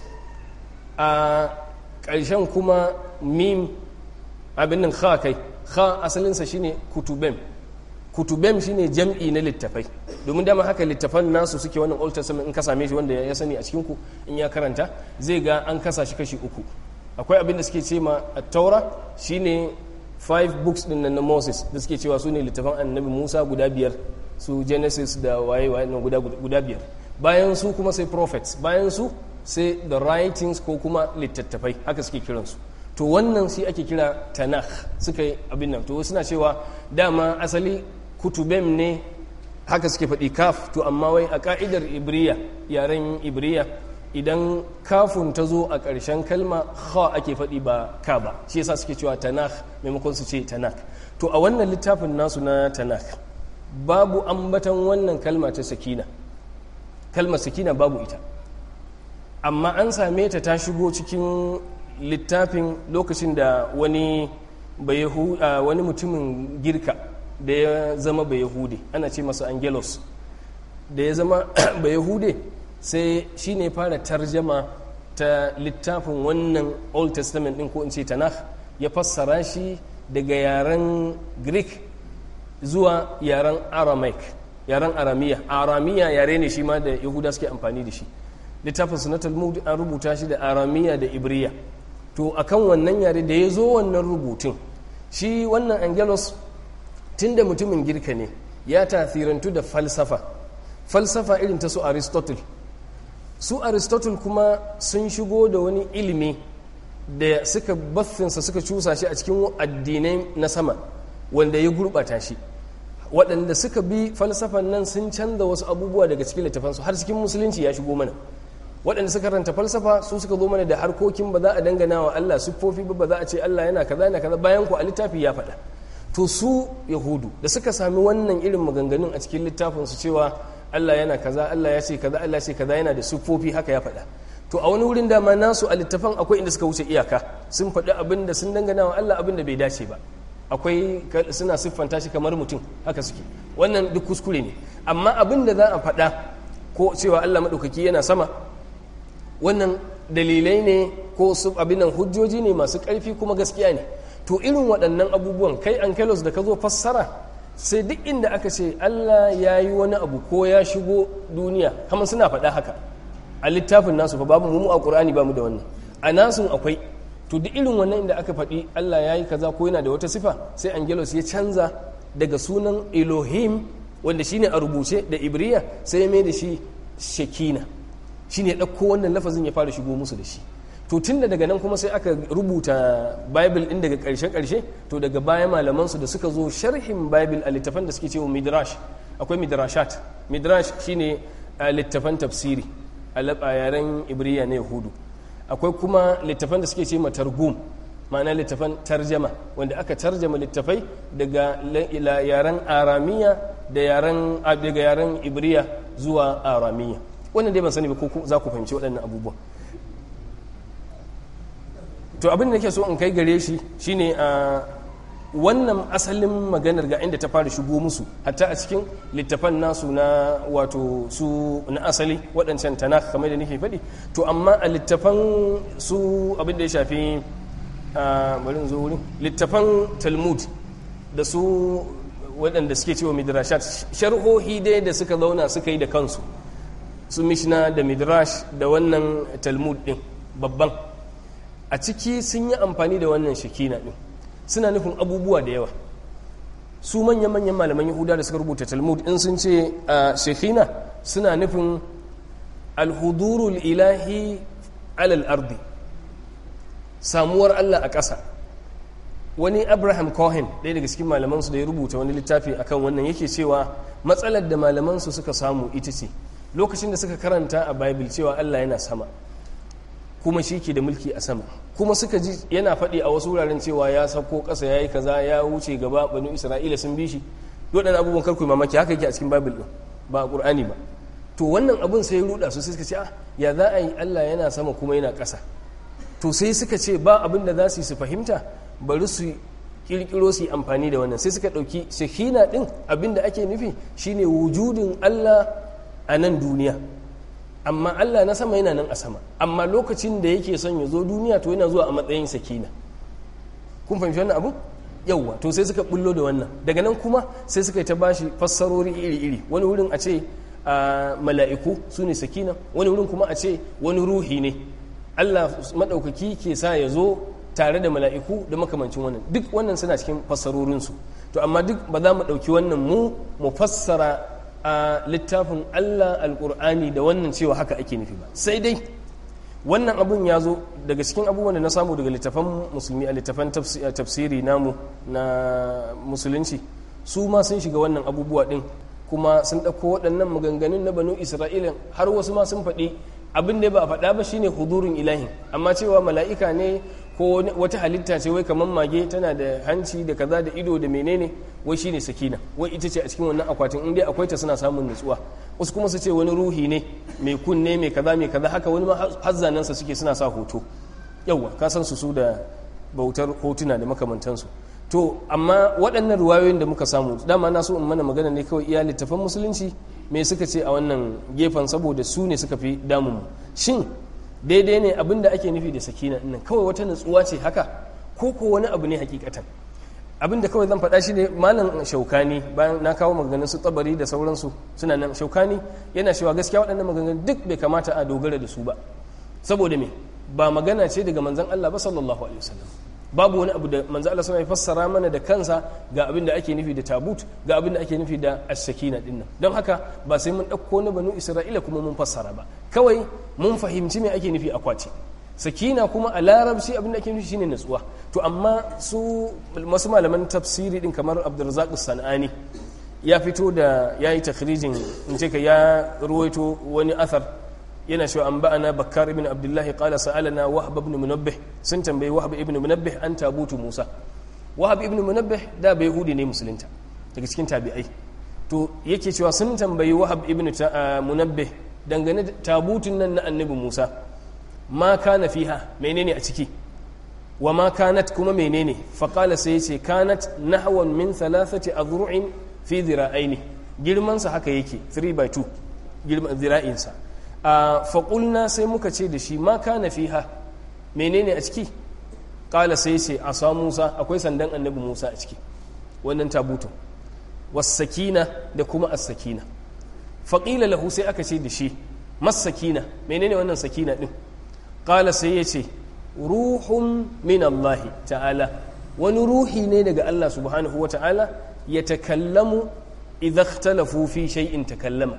a ƙarshen kuma mim abin nan kha kai kha asalinsa shine kutubem kutubem shine jam'i na littafai domin dama haka littafan nasu suke wannan old testament in ka same shi wanda ya sani a cikin ku in ya karanta zai ga an kasa shi kashi uku akwai abin da suke ce ma at-taura shine five books din na Moses da suke cewa su ne littafan annabi Musa guda biyar su Genesis da waye waye guda guda biyar bayan su kuma sai prophets bayan su sai the writings ko kuma littattafai haka suke kiransu to wannan shi ake kira tanakh suka yi abin nan to suna cewa dama asali kutubem ne haka suke faɗi kaf to amma wai a ka'idar ibriya yaren ibriya idan kafun ta zo a ƙarshen kalma kha ake faɗi ba ka ba shi yasa suke cewa tanakh maimakon su ce tanak to a wannan littafin nasu na tanak babu ambatan wannan kalma ta sakina kalmar sakina babu ita amma an same ta ta shigo cikin littafin lokacin da wani wani mutumin girka da ya zama bayahude ana ce masa angelos da ya zama bayahude sai shi ne fara tarjama ta littafin wannan old testament din ko in ce tanakh ya fassara shi daga yaren greek zuwa yaren aramaic yaren aramiya aramiya yare ne shi ma da yahuda suke amfani da shi littafin na talmud an rubuta shi da aramiya da ibriya to akan wannan yare da ya zo wannan rubutun shi wannan angelos tun da mutumin girka ne ya tasirantu da falsafa falsafa irin ta su aristotle su aristotle kuma sun shigo da wani ilimi da suka baffinsa suka cusa shi a cikin addinai na sama wanda ya gurɓata shi waɗanda suka bi falsafan nan sun canza wasu abubuwa daga cikin littafansu har cikin musulunci ya shigo mana waɗanda suka ranta falsafa su suka zo mana da harkokin ba za a dangana wa Allah siffofi ba ba za a ce Allah yana kaza yana kaza bayan ku a littafi ya faɗa to su yahudu da suka sami wannan irin maganganun a cikin littafin su cewa Allah yana kaza Allah ya ce kaza Allah ya ce kaza yana da siffofi haka ya faɗa to a wani wurin dama nasu a littafan akwai inda suka wuce iyaka sun faɗi abin da sun dangana wa Allah abin da bai dace ba akwai suna siffanta shi kamar mutum haka suke wannan duk kuskure ne amma abin da za a faɗa ko cewa Allah maɗaukaki yana sama wannan dalilai ne ko su abinan hujjoji ne masu ƙarfi kuma gaskiya ne to irin waɗannan abubuwan kai ankelos da ka zo fassara sai duk inda aka ce Allah ya yi wani abu ko ya shigo duniya kamar suna faɗa haka a littafin nasu fa babu mu a ƙur'ani ba mu da wannan a nasun akwai to duk irin wannan inda aka faɗi Allah ya yi kaza ko yana da wata sifa sai angelos ya canza daga sunan elohim wanda shine a rubuce da ibriya sai ya mai da shi shekina shi ne ɗauko wannan lafazin ya fara shigo musu da shi to tun da daga nan kuma sai aka rubuta bible ɗin daga ƙarshe-ƙarshe to daga baya malamansu da suka zo sharhin bible a littafan da suke cewa midrash akwai midrashat midrash shine a littafan tafsiri a yaren ibriya na yahudu akwai kuma littafan da suke ce targum ma'ana littafan tarjama wanda aka tarjama littafai daga yaren aramiya da yaren daga yaren ibriya zuwa aramiya wannan dai ban sani ba ko za ku fahimci waɗannan abubuwan to abin da nake so in kai gare shi shine a wannan asalin maganar ga inda ta fara shigo musu hatta a cikin littafan nasu na wato su na asali waɗancan tana kamar da nake faɗi to amma a littafan su abin da ya shafi bari zo wurin littafan talmud da su waɗanda suke cewa midrashat sharhohi dai da suka zauna suka yi da kansu su mishna da midrash da wannan talmud din babban a ciki sun yi amfani da wannan shakina din suna nufin abubuwa da yawa su manya-manyan malaman yahuda da suka rubuta talmud in sun ce a shekina suna nufin alhudurul ilahi alal ardi samuwar allah a ƙasa wani abraham cohen ɗaya daga cikin malamansu da ya rubuta wani littafi akan wannan yake cewa matsalar da malamansu suka samu ita ce lokacin da suka karanta a bible cewa allah yana sama kuma shi ke da mulki a sama kuma suka ji yana faɗi a wasu wuraren cewa ya sauko ƙasa ya yi kaza ya wuce gaba banu isra'ila sun bi shi waɗannan abubuwan karku mamaki haka yake a cikin bible ɗin ba a ƙur'ani ba to wannan abun sai ya ruɗa su sai suka ce ah ya za a yi allah yana sama kuma yana ƙasa to sai suka ce ba abin da za su yi su fahimta bari su kirkiro su yi amfani da wannan sai suka ɗauki shekina ɗin abin da ake nufi shine wujudin allah a nan duniya amma Allah na sama yana nan a sama amma lokacin da yake son ya zo duniya to yana zuwa a matsayin sakina kun fahimci wannan abu yauwa to sai suka bullo da wannan daga nan kuma sai suka yi ta bashi fassarori iri-iri wani wurin a ce a mala'iku su ne sakina wani wurin kuma a ce wani ruhi ne Allah maɗaukaki ke sa ya zo tare da mala'iku da makamancin wannan duk wannan suna cikin fassarorinsu to amma duk ba za mu ɗauki wannan mu mu fassara a littafin Allah alƙur'ani da wannan cewa haka ake nufi ba sai dai wannan abun ya zo daga cikin abubuwan da na samu daga littafan musulmi a littafan tafsiri namu na musulunci su ma sun shiga wannan abubuwa ɗin kuma sun ɗauko waɗannan maganganun na banu isra'ila har wasu ma sun faɗi abin da ba a faɗa ba shine hudurin ilahi amma cewa mala'ika ne ko wata halitta ce wai kamar mage tana da hanci da kaza da ido da menene wai shine sakina wai ita ce a cikin wannan akwatin in dai akwai ta suna samun nutsuwa wasu kuma su ce wani ruhi ne mai kunne mai kaza mai kaza haka wani ma hazzanansa suke suna sa hoto yauwa ka san su su da bautar hotuna da makamantansu to amma waɗannan ruwayoyin da muka samu dama na so in mana magana ne kawai iya littafan musulunci me suka ce a wannan gefen saboda su ne suka fi damun mu shin daidai ne abin da ake nufi da sakina nan kawai wata nutsuwa ce haka ko ko wani abu ne hakikatan abin da kawai zan faɗa shi ne malam shaukani bayan na kawo maganganun su tsabari da sauransu suna nan shaukani yana cewa gaskiya waɗannan maganganun duk bai kamata a dogara da su ba saboda me ba magana ce daga manzon Allah ba sallallahu alaihi wasallam babu wani abu da manzo Allah ya fassara mana da kansa ga abin da ake nufi da tabut ga abin da ake nufi da as-sakina dinnan don haka ba sai mun ɗauko na banu Isra'ila kuma mun fassara ba kawai mun fahimci me ake nufi akwati sakina kuma a larabci abin da ake nufi shine natsuwa to amma su masu malaman tafsiri din kamar Abdurrazzaq Sanani ya fito da yayi takhrijin in ce ka ya ruwaito wani athar yana cewa an ba'ana bakkar ibn abdullahi qala sa'alana wahab ibn munabbih sun tambayi wahab ibn munabbih an tabutu musa wahab ibn munabbih da bai yahudi ne musulunta daga cikin tabi'ai to yake cewa sun tambayi wahab ibn munabbih dangane da tabutun nan na annabi musa ma kana fiha menene a ciki wa ma kanat kuma menene fa qala sai yace kanat nahwan min thalathati adru'in fi dhira'aini girman sa haka yake 3 by 2 girman zira'insa a faƙulna sai muka ce da shi ma kana fiha menene a ciki ƙala sai ce a sa musa akwai sandan annabi musa a ciki wannan tabutun wasakina da kuma as-sakina faƙila lahu sai aka ce da shi masakina menene wannan sakina ɗin ƙala sai ya ce ruhun min Allah ta'ala wani ruhi ne daga Allah subhanahu wa ta'ala ya takallamu idza ikhtalafu fi shay'in takallama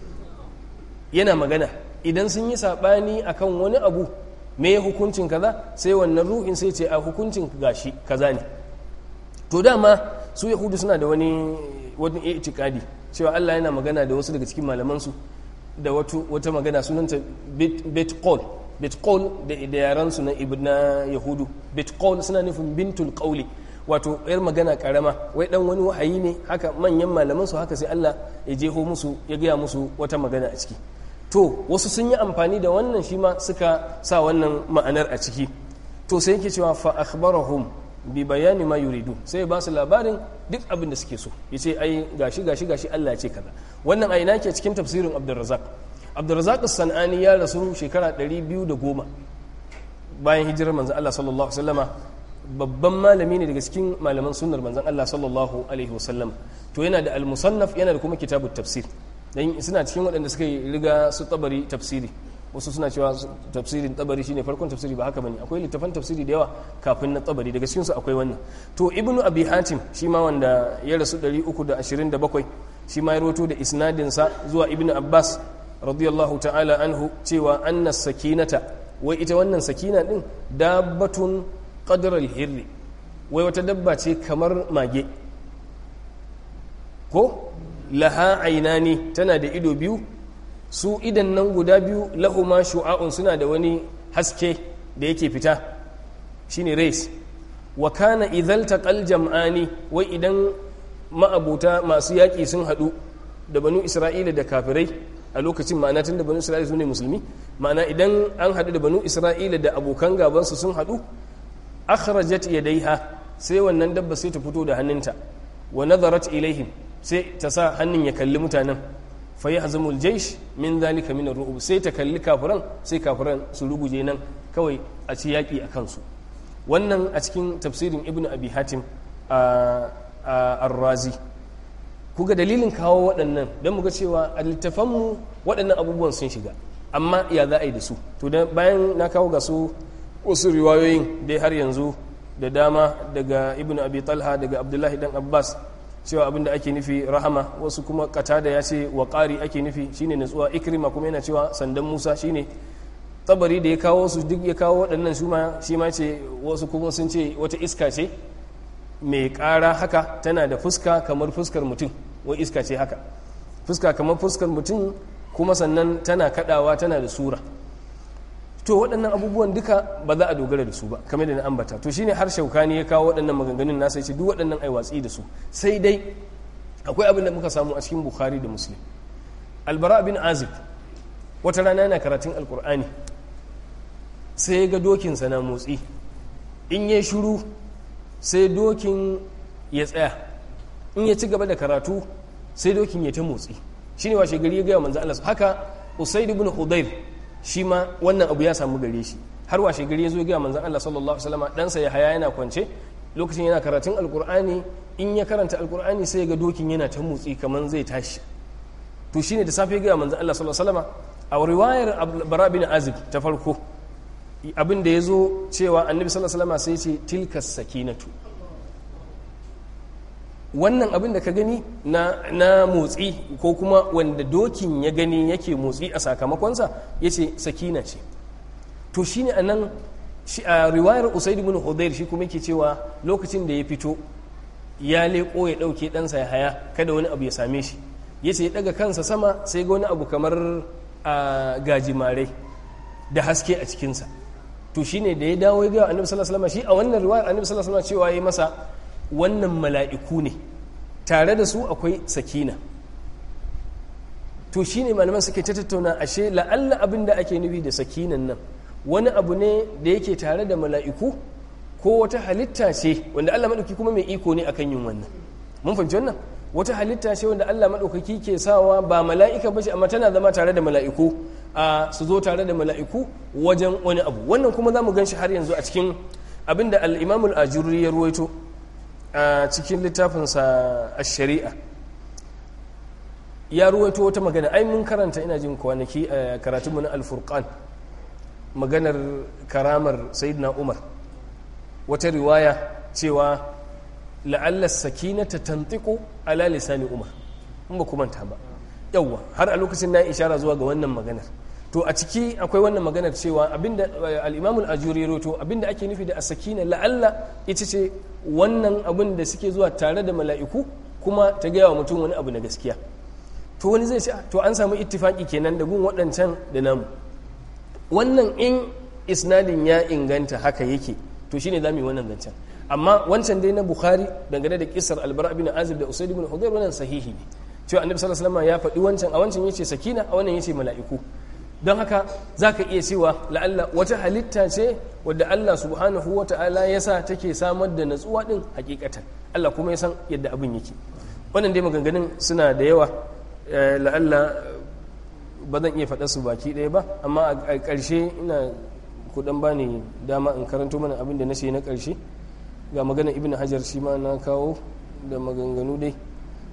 yana magana idan sun yi saɓani akan wani abu me hukuncin kaza sai wannan ruhin sai ce a hukuncin gashi kaza ne to dama su yahudu suna da wani wani itikadi cewa Allah yana magana da wasu daga cikin malamansu da wata magana sunanta betqol betqol da yaran su na ibna yahudu betqol suna nufin bintul qawli wato yar magana karama wai dan wani wahayi ne haka manyan malaman su haka sai Allah ya jeho musu ya gaya musu wata magana a ciki to wasu sun yi amfani da wannan shi ma suka sa wannan ma'anar a ciki to sai yake cewa fa akhbarahum bi bayani ma yuridu sai ba su labarin duk abin da suke so yace ai gashi gashi gashi Allah ya ce kaza wannan a ina ke cikin tafsirin Abdurrazzaq Abdurrazzaq as-Sanani ya rasu shekara 210 bayan hijirar manzon Allah sallallahu alaihi wasallama babban malami ne daga cikin malaman sunnar manzon Allah sallallahu alaihi wasallam to yana da al-musannaf yana da kuma kitabut tafsir dan suna cikin waɗanda suka yi riga su tabari tafsiri wasu suna cewa tafsirin tabari shine farkon tafsiri ba haka bane akwai littafan tafsiri da yawa kafin na tabari daga cikin su akwai wannan to ibnu abi hatim shi ma wanda ya rasu 327 shi ma ya rawato da isnadin sa zuwa ibnu abbas radiyallahu ta'ala anhu cewa anna sakinata wai ita wannan sakina din dabbatun qadra al-hirri wai wata dabba ce kamar mage ko laha ainani tana da ido biyu su idan nan guda biyu lahuma shu'a'un suna da wani haske da yake fita shine race wa kana idhal taqal jam'ani wai idan ma'abuta masu yaƙi sun haɗu da banu isra'ila da kafirai a lokacin ma'ana tun da banu isra'ila su ne musulmi ma'ana idan an haɗu da banu isra'ila da abokan gabansu sun haɗu akhrajat yadaiha sai wannan dabba sai ta fito da hannunta wa nazarat ilaihim sai ta sa hannun ya kalli mutanen fa yahzamul jaysh min dhalika min ar-ru'ub sai ta kalli kafiran sai kafiran su ruguje nan kawai a ci yaki a kansu wannan a cikin tafsirin ibnu abi hatim ar-razi kuga dalilin kawo waɗannan don muga cewa a littafanmu waɗannan abubuwan sun shiga amma ya za a yi da su to bayan na kawo ga su wasu riwayoyin dai har yanzu da dama daga ibn abi talha daga abdullahi dan abbas cewa abinda ake nufi rahama wasu kuma katada ya ce wa ƙari ake nufi shine natsuwa ikrima kuma yana cewa sandan musa shine tabari da ya kawo su duk ya kawo waɗannan shi ma ce wasu kuma sun ce wata iska ce mai ƙara haka tana da fuska kamar fuskar mutum wai iska ce haka fuska kamar fuskar mutum kuma sannan tana kaɗawa tana da sura to waɗannan abubuwan duka ba za a dogara da su ba kamar da na ambata to shine har shaukani ya kawo waɗannan maganganun nasa ya ce duk waɗannan ai watsi da su sai dai akwai abin da muka samu a cikin bukhari da muslim albara bin azib wata rana yana karatun alkur'ani sai ya ga dokinsa na motsi in ya shuru sai dokin ya tsaya in ya ci gaba da karatu sai dokin ya ta motsi shine washe gari ya gaya manzo Allah haka usaid ibn hudayr shi ma wannan abu ya samu gare shi har washe gari ya zo ga manzon Allah sallallahu alaihi wasallam ɗansa ya haya yana kwance lokacin yana karatun alkur'ani in ya karanta alkur'ani sai ga dokin yana ta motsi kamar zai tashi to shine da safe ga manzon Allah sallallahu alaihi wasallam a riwayar bara bin azib ta farko abin da ya zo cewa annabi sallallahu alaihi wasallam sai ce tilkas sakinatu wannan abin da ka gani na, na motsi ko kuma wanda dokin ya gani yake motsi a sakamakonsa ya ce sakina ce to shi ne a nan a riwayar usaid ibn hudayr shi kuma yake cewa lokacin da ya fito ya leƙo ya ɗauke ɗansa ya haya kada wani abu ya same shi ya ce ya ɗaga kansa sama sai ga wani abu kamar a gajimare da haske a cikinsa to shine da ya dawo ya ga annabi sallallahu alaihi wasallam shi a wannan riwayar annabi sallallahu alaihi wasallam cewa yayi masa wannan mala'iku ne tare da su akwai sakina to shine malaman suke ta tattauna ashe la'alla abin da ake nufi da sakinan nan wani abu ne da yake tare da mala'iku ko wata halitta ce wanda Allah maɗauki kuma mai iko ne akan yin wannan mun fahimci wannan wata halitta ce wanda Allah maɗaukaki ke sawa ba mala'ika ba ce amma tana zama tare da mala'iku a su zo tare da mala'iku wajen wani abu wannan kuma za mu gan shi har yanzu a cikin abin da al'imamul ajuri ya ruwaito a cikin littafinsa a shari'a ya ruwaito wata magana ai mun karanta ina jin kwanaki a karatunmu na alfurkan maganar karamar sayidina umar wata riwaya cewa la'allar sakina ta tantiku ala lisani umar in ba manta ba yawwa har a lokacin na ishara zuwa ga wannan maganar to a ciki akwai wannan maganar cewa abinda al-imamul ajuri roto abinda ake nufi da as-sakina la'alla ita ce wannan abin da suke zuwa tare da mala'iku kuma ta gaya wa mutum wani abu na gaskiya to wani zai ce to an samu ittifaki kenan da gun waɗancan da namu wannan in isnadin ya inganta haka yake to shine za mu yi wannan zancen amma wancan dai na bukhari dangane da kisar albara bin azib da usaid bin hudayr wannan sahihi ne cewa annabi sallallahu alaihi wasallam ya faɗi wancan a wancan yace sakina a wannan yace mala'iku don haka zaka iya cewa la'alla wata halitta ce wadda Allah subhanahu wa ta'ala ya sa take samar da natsuwa din hakikatan Allah kuma ya san yadda abin yake wannan dai maganganun suna da yawa la'alla ba zan iya faɗa su baki ɗaya ba amma a ƙarshe ina kudan ba ni dama in karanto mana abin da na ce na ƙarshe ga magana ibn hajar shi ma na kawo da maganganu dai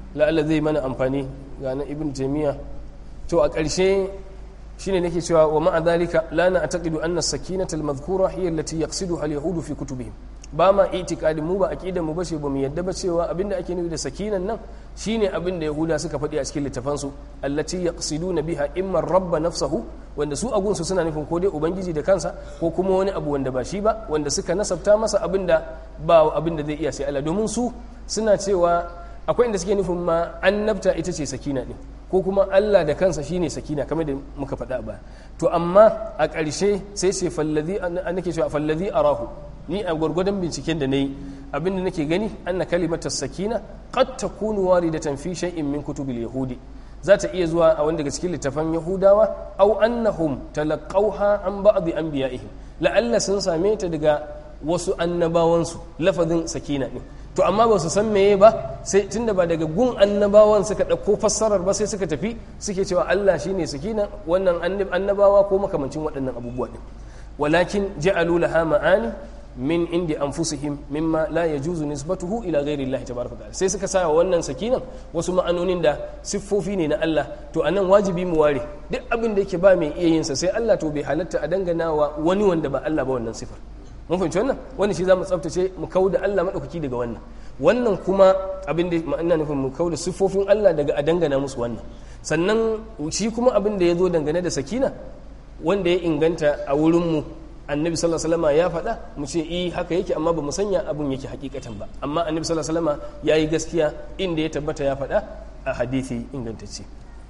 la'alla zai mana amfani ga na ibn taymiya to a ƙarshe shine nake cewa wa ma'a dhalika la na'taqidu anna as-sakinata al-madhkura hiya allati yaqsiduha al-yahud fi kutubihim ba ma itikadin mu ba aqidar mu bace ba mu yadda ba cewa abinda ake nufi da sakinan nan shine abinda yahuda suka faɗi a cikin littafan su allati yaqsiduna biha imma rabba nafsahu wanda su agun su suna nufin ko dai ubangiji da kansa ko kuma wani abu wanda ba shi ba wanda suka nasabta masa abinda ba abinda zai iya sai Allah domin su suna cewa akwai inda suke nufin ma annabta ita ce sakina din ko kuma Allah da kansa shine sakina kamar da muka faɗa ba to amma a ƙarshe sai ce fallazi nake cewa fallazi arahu ni a gwargwadon binciken da nayi abinda nake gani anna kalimatar sakina qad takunu waridatan fi shay'in min kutubil yahudi za ta iya zuwa a wanda daga cikin littafan yahudawa au annahum talaqawha an ba'd anbiya'ihim la'alla sun same ta daga wasu annabawansu lafazin sakina din to amma ba su san meye ba sai tunda ba daga gun annabawan suka ɗauko fassarar ba sai suka tafi suke cewa Allah shine sakina wannan annabawa ko makamancin waɗannan abubuwa din walakin ja'alu laha ma'ani min indi anfusihim mimma la yajuzu nisbatuhu ila ghairi Allah tabaraka ta'ala sai suka sa wannan sakinan wasu ma'anonin da siffofi ne na Allah to anan wajibi mu ware duk abin da yake ba mai iya yin sa sai Allah to bai halatta a dangana wa wani wanda ba Allah ba wannan sifar mun fahimci wannan wannan shi zamu tsaftace mu kauda Allah madaukaki daga wannan wannan kuma abin da ma'ana nufin mu kauda siffofin Allah daga a dangana musu wannan sannan shi kuma abin da ya zo dangane da sakina wanda ya inganta a wurin mu annabi sallallahu alaihi wasallam ya faɗa mu ce eh haka yake amma ba mu sanya abin yake hakikatan ba amma annabi sallallahu alaihi wasallam yayi gaskiya inda ya tabbata ya faɗa a hadisi ingantacce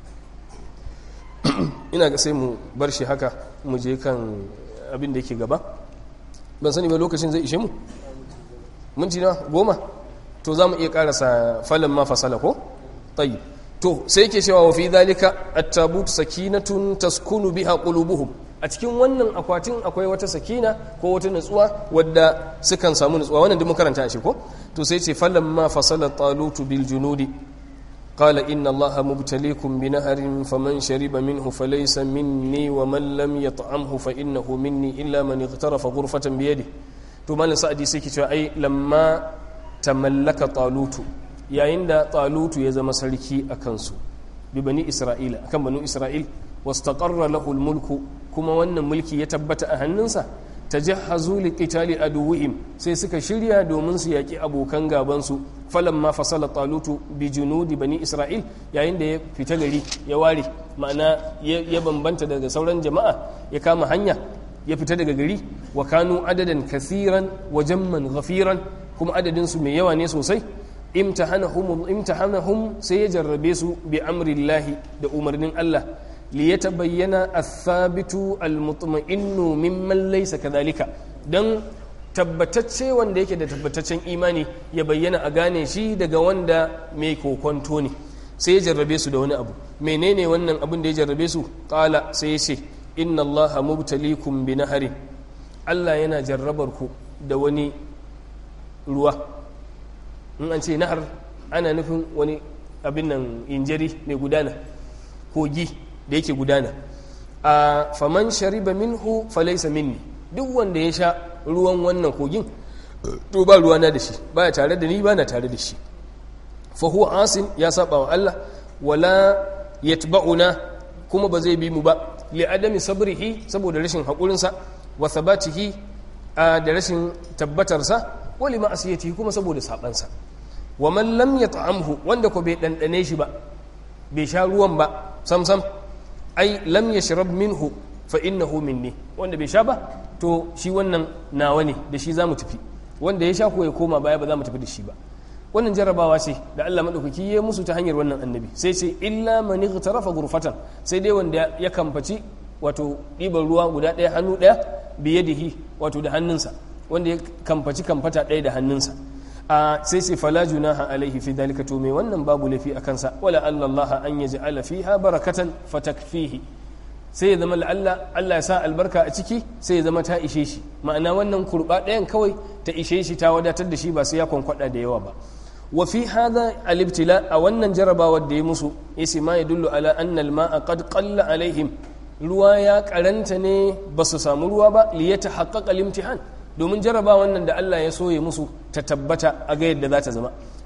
ina ga sai mu bar shi haka mu je kan abin da yake gaba ban sani ba lokacin zai ishe mu minti na goma to za mu iya karasa falon ma fasala ko tayi to sai yake cewa wa fi dhalika at-tabut sakinatun taskunu biha qulubuhum a cikin wannan akwatin akwai wata sakina ko wata nutsuwa wadda sukan samu nutsuwa wannan duk mun karanta shi ko to sai ce falamma fasala talutu bil junudi qala inna allaha mubtaliikum bi naharin faman shariba minhu falaysa minni wa man lam yat'amhu fa innahu minni illa man ightarafa ghurfatan bi yadihi to malam sa'adi sai ke cewa ai lamma tamallaka talutu yayin da talutu ya zama sarki a kansu bi bani isra'ila akan banu isra'il wastaqarra lahu mulku kuma wannan mulki ya tabbata a hannunsa tajahhazu liqitali aduwwihim sai suka shirya domin su yaki abokan gaban su falamma fasala talutu bi junudi bani isra'il yayin da ya fita gari ya ware ma'ana ya bambanta daga sauran jama'a ya kama hanya ya fita daga gari wa kanu adadan kasiran wa jamman ghafiran kuma adadin su mai yawa ne sosai imtahanahum imtahanahum sai ya jarrabe su bi amrillahi da umarnin Allah li yatabayyana athabitu almutma'innu mimman laysa kadhalika dan tabbatacce wanda yake da tabbataccen imani ya bayyana a gane shi daga wanda mai kokonto ne sai ya jarrabe su da wani abu menene wannan abin da ya jarrabe su qala sai ya ce inna allaha mubtalikum bi naharin Allah yana jarrabar ku da wani ruwa in an ce nahar ana nufin wani abin nan injari mai gudana kogi da yake gudana a faman shariba minhu falaisa minni duk wanda ya sha ruwan wannan kogin to ba ruwana da shi baya tare da ni ba na tare da shi fa huwa asin ya saba wa Allah wala yatba'una kuma ba zai bi mu ba li adami sabrihi saboda rashin haƙurinsa wa thabatihi da rashin tabbatarsa wa li ma'asiyatihi kuma saboda sabansa wa man lam yat'amhu wanda ko bai dandane shi ba bai sha ruwan ba sam sam ai lam yashrab minhu fa innahu minni wanda bai sha ba to shi wannan nawa ne da shi zamu tafi wanda ya sha ko ya koma baya ba za mu tafi da shi ba wannan jarabawa ce da Allah madaukaki ya musu ta hanyar wannan annabi sai ce illa man ightarafa ghurfatan sai dai wanda ya kamfaci wato ɗiban ruwa guda ɗaya hannu ɗaya biyadihi wato da hannunsa wanda ya kamfaci kamfata ɗaya da hannunsa a sai sai fala junaha alaihi fi dalika to me wannan babu lafi a kansa wala Allah an yaj'ala fiha barakatan fatakfihi sai ya zama la'alla Allah ya sa albarka a ciki sai ya zama ta ishe shi ma'ana wannan kurba ɗayan kawai ta ishe shi ta wadatar da shi ba sai ya kwankwada da yawa ba wa fi hadha al-ibtila a wannan jarabawar da ya musu yace ma yadullu ala anna al-ma'a qad qalla alaihim ruwa ya karanta ne ba su samu ruwa ba li yatahaqqaqa al-imtihan domin jaraba wannan da Allah ya soye musu ta tabbata a ga yadda za ta zama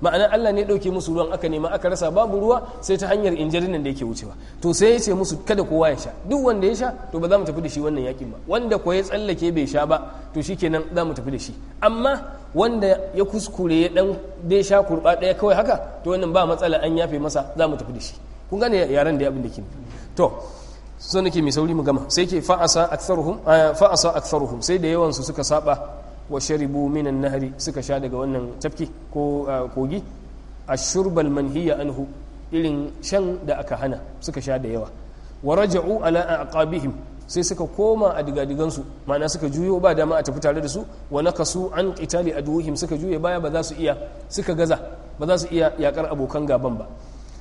ma'ana Allah ne ɗauke musu ruwan aka nema aka rasa babu ruwa sai ta hanyar injirin nan da yake wucewa to sai ya ce musu kada kowa ya sha duk wanda ya sha to ba za mu tafi da shi wannan yakin ba wanda ko ya tsallake bai sha ba to shikenan za mu tafi da shi amma wanda ya kuskure ya dan dai sha kurba ɗaya kawai haka to wannan ba matsala an yafe masa za mu tafi da shi kun gane yaran da ya abin da ke to so nake mai sauri mu gama sai ke fa'asa aktharuhum fa'asa aktharuhum sai da yawan su suka saba wa sharibu minan nahari suka sha daga wannan tafki ko kogi ashurbal manhiya anhu irin shan da aka hana suka sha da yawa wa raja'u ala aqabihim sai suka koma a digadigansu ma'ana suka juyo ba dama a tafi tare da su wa nakasu an qitali aduhim suka juye baya ba za su iya suka gaza ba za su iya yakar abokan gaban ba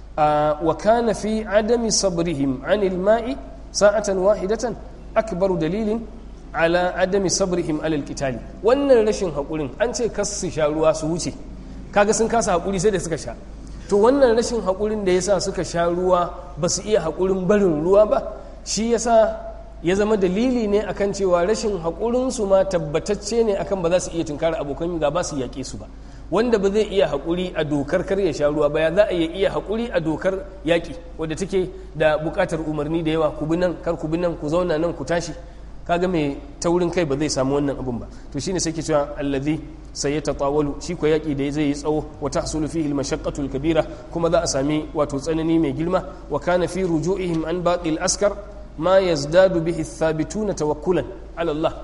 wa kana fi adami sabrihim anil ma'i sa'atan wahidatan akbaru dalilin ala adami sabrihim alal qitali wannan rashin hakurin an ce kas su sha ruwa su wuce kaga sun kasa hakuri sai da suka sha to wannan rashin hakurin da yasa suka sha ruwa ba su iya hakurin barin ruwa ba shi yasa ya zama dalili ne akan cewa rashin hakurin su ma tabbatacce ne akan ba za su iya tunkara abokan gaba su yaƙe su ba wanda ba zai iya haƙuri a dokar kar ya sha ruwa ba ya za a iya haƙuri a dokar yaƙi wadda take da buƙatar umarni da yawa ku bi nan kar ku bi nan ku zauna nan ku tashi kaga mai taurin kai ba zai samu wannan abun ba to shine sai ke cewa allazi sai ya tatawalu shi ko yaƙi da zai yi tsawo wa tahsulu fihi al kabira kuma za a sami wato tsanani mai girma wa kana fi ruju'ihim an baqil askar ma yazdadu bihi thabituna tawakkulan ala Allah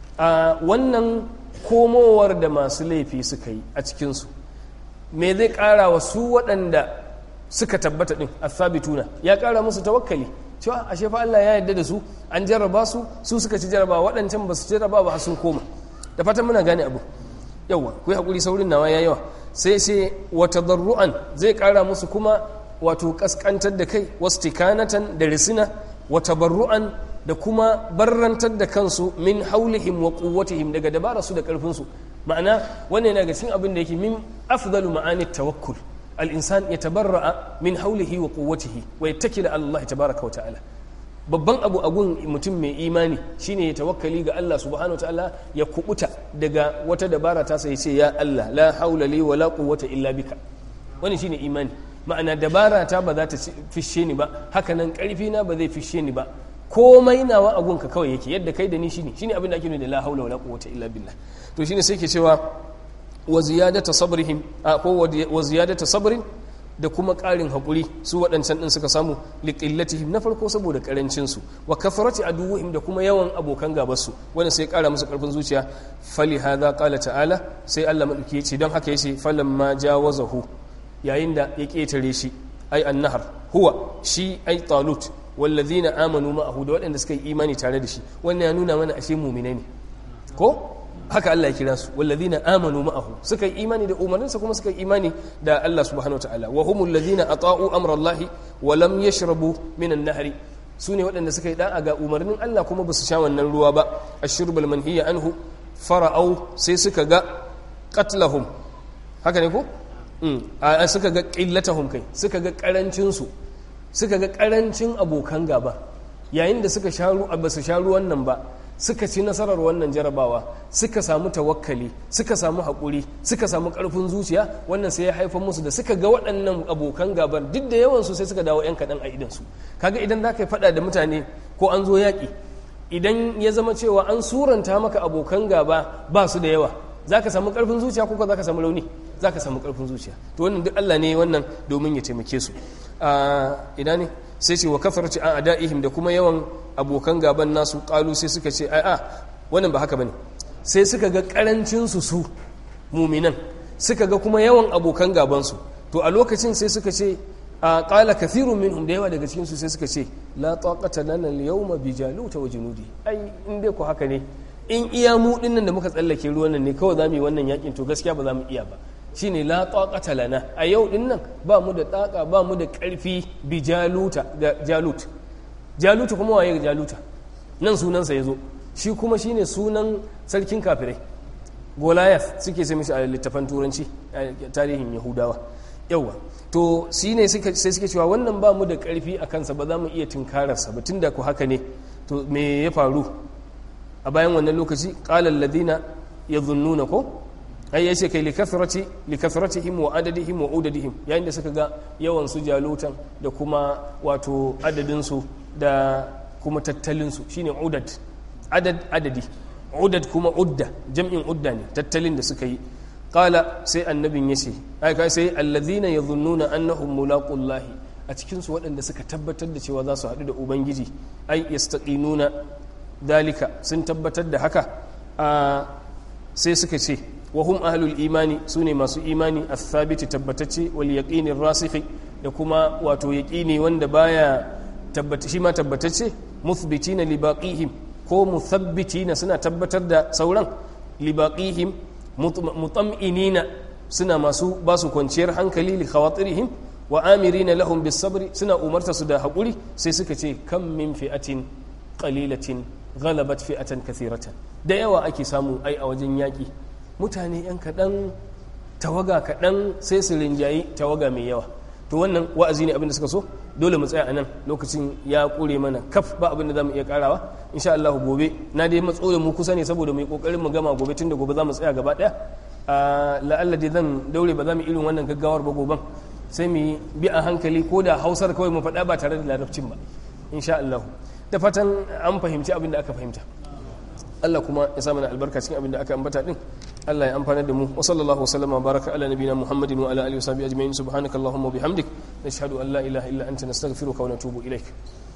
wannan komowar da masu laifi suka yi a cikinsu me zai ƙara wa su waɗanda suka tabbata ɗin athabituna ya ƙara musu tawakkali cewa ashe fa Allah ya yarda da su an jarraba su su suka ci jarraba waɗancan ba su jarraba ba sun koma da fatan muna gane abu yawa ku yi haƙuri saurin nawa ya yawa sai sai wata darru'an zai ƙara musu kuma wato ƙasƙantar da kai wasu tikanatan da risina wata barru'an da kuma barrantar da kansu min haulihim wa quwwatihim daga dabara su da karfin su ma'ana wannan yana ga cikin abin da yake min afdalu ma'ani tawakkul al-insan yatabarra'a min haulihi wa quwwatihi wa yattakila ala Allah tabaaraka wa ta'ala babban abu a gun mutum mai imani shine ya tawakkali ga Allah subhanahu wa ta'ala ya kubuta daga wata dabara ta sai ce ya Allah la haula li wa la quwwata illa bika wannan shine imani ma'ana dabara ta ba za ta fishe ni ba haka nan karfi na ba zai fishe ni ba komai nawa a gunka kawai yake yadda kai da ni shine shine abin da ake nuna da la haula wala quwwata illa billah to shine sai ke cewa wa ziyadata sabrihim ko wa ziyadata sabrin da kuma ƙarin haƙuri su waɗancan ɗin suka samu liƙillatihim na farko saboda ƙarancinsu wa kafarati aduwwihim da kuma yawan abokan gabarsu wanda sai ƙara musu ƙarfin zuciya fali hadha qala ta'ala sai Allah madauki ya ce don haka yace falamma jawazahu yayin da ya ƙetare shi ai annahar huwa shi ai talut wallazina amanu ma'ahu da waɗanda suka yi imani tare da shi wannan ya nuna mana ashe mu'minai ne ko haka Allah ya kira su wallazina amanu ma'ahu suka yi imani da umarninsa kuma suka yi imani da Allah subhanahu wataala wa humul ladina ata'u amra Allah wa lam yashrabu minan nahri su ne waɗanda suka yi da'a ga umarnin Allah kuma ba su sha wannan ruwa ba ashurbul manhiya anhu fara'au sai suka ga qatlahum haka ne ko a suka ga qillatahum kai suka ga karancin su suka ga karancin abokan gaba yayin da suka sha ruwa ba su sha ruwan nan ba suka ci nasarar wannan jarabawa suka samu tawakkali suka samu haƙuri suka samu ƙarfin zuciya wannan sai ya haifar musu da suka ga waɗannan abokan gabar duk da yawan su sai suka dawo 'yan kaɗan a idansu kaga idan za ka yi faɗa da mutane ko an zo yaƙi idan ya zama cewa an suranta maka abokan gaba ba su da yawa za ka samu ƙarfin zuciya ko za ka samu rauni za ka samu ƙarfin zuciya to wannan duk allah ne wannan domin ya taimake su ina ne sai ce wa kafarci a ada'ihim da kuma yawan abokan gaban nasu kalu sai suka ce ai a wannan ba haka bane sai suka ga karancin su su muminan suka ga kuma yawan abokan gaban su to a lokacin sai suka ce a qala kathirun minhum da yawa daga cikin su sai suka ce la taqata lana al-yawma bi jaluta wa junudi ai in dai ko haka ne in iya mu dinnan da muka tsallake ruwan nan ne kawai zamu yi wannan yakin to gaskiya ba za mu iya ba shine la taqata lana a yau din nan ba mu da taka ba mu da karfi bi jaluta da jalut jaluta kuma waye jaluta nan sunansa yazo shi kuma shine sunan sarkin kafirai goliath suke sai mishi a littafan turanci a tarihin yahudawa yawa to shine sai suke cewa wannan ba mu da karfi a kansa ba za mu iya tunkararsa ba tunda ku haka ne to me ya faru a bayan wannan lokaci qala alladhina yadhunnuna ko ai yace kai likathrati likathratihim wa adadihim wa udadihim yayin da suka ga yawan su jalutan da kuma wato adadin su da kuma tattalin su shine udad adad adadi udad kuma udda jam'in udda ne tattalin da suka yi qala sai annabin yace ai kai sai alladhina yadhunnuna annahum mulaqullahi a cikin su waɗanda suka tabbatar da cewa za su haɗu da ubangiji ai yastaqinuna dalika sun tabbatar da haka sai suka ce wa hum ahlul imani sune masu imani athabiti tabbatacce wal yaqini rasikhi da kuma wato yaqini wanda baya tabbata shi ma tabbatacce muthbitina li baqihim ko muthabbitina suna tabbatar da sauran li baqihim mutam'inina suna masu basu kwanciyar hankali li khawatirihim wa amirina lahum bis sabri suna umarta su da hakuri sai suka ce kam min fi'atin qalilatin ghalabat fi'atan kathiratan da yawa ake samu ai a wajen yaki mutane yan kaɗan tawaga kaɗan sai su rinjayi tawaga mai yawa to wannan wa'azi ne abin da suka so dole mu tsaya a nan lokacin ya ƙure mana kaf ba abin da za mu iya ƙarawa insha Allah gobe na dai matso da mu kusa ne saboda mu yi ƙoƙarin mu gama gobe tun da gobe za mu tsaya gaba ɗaya la'alla dai zan daure ba za mu irin wannan gaggawar ba goben sai mu bi a hankali ko da hausar kawai mu faɗa ba tare da larabcin ba insha Allah da fatan an fahimci abin da aka fahimta Allah kuma ya sa mana albarka cikin abin da aka ambata din Allah ya amfana da mu wa sallallahu wasallama baraka ala nabiyina Muhammadin wa ala alihi wa sahbihi ajma'in subhanakallahumma wa bihamdik nashhadu an la ilaha illa anta nastaghfiruka wa natubu ilaik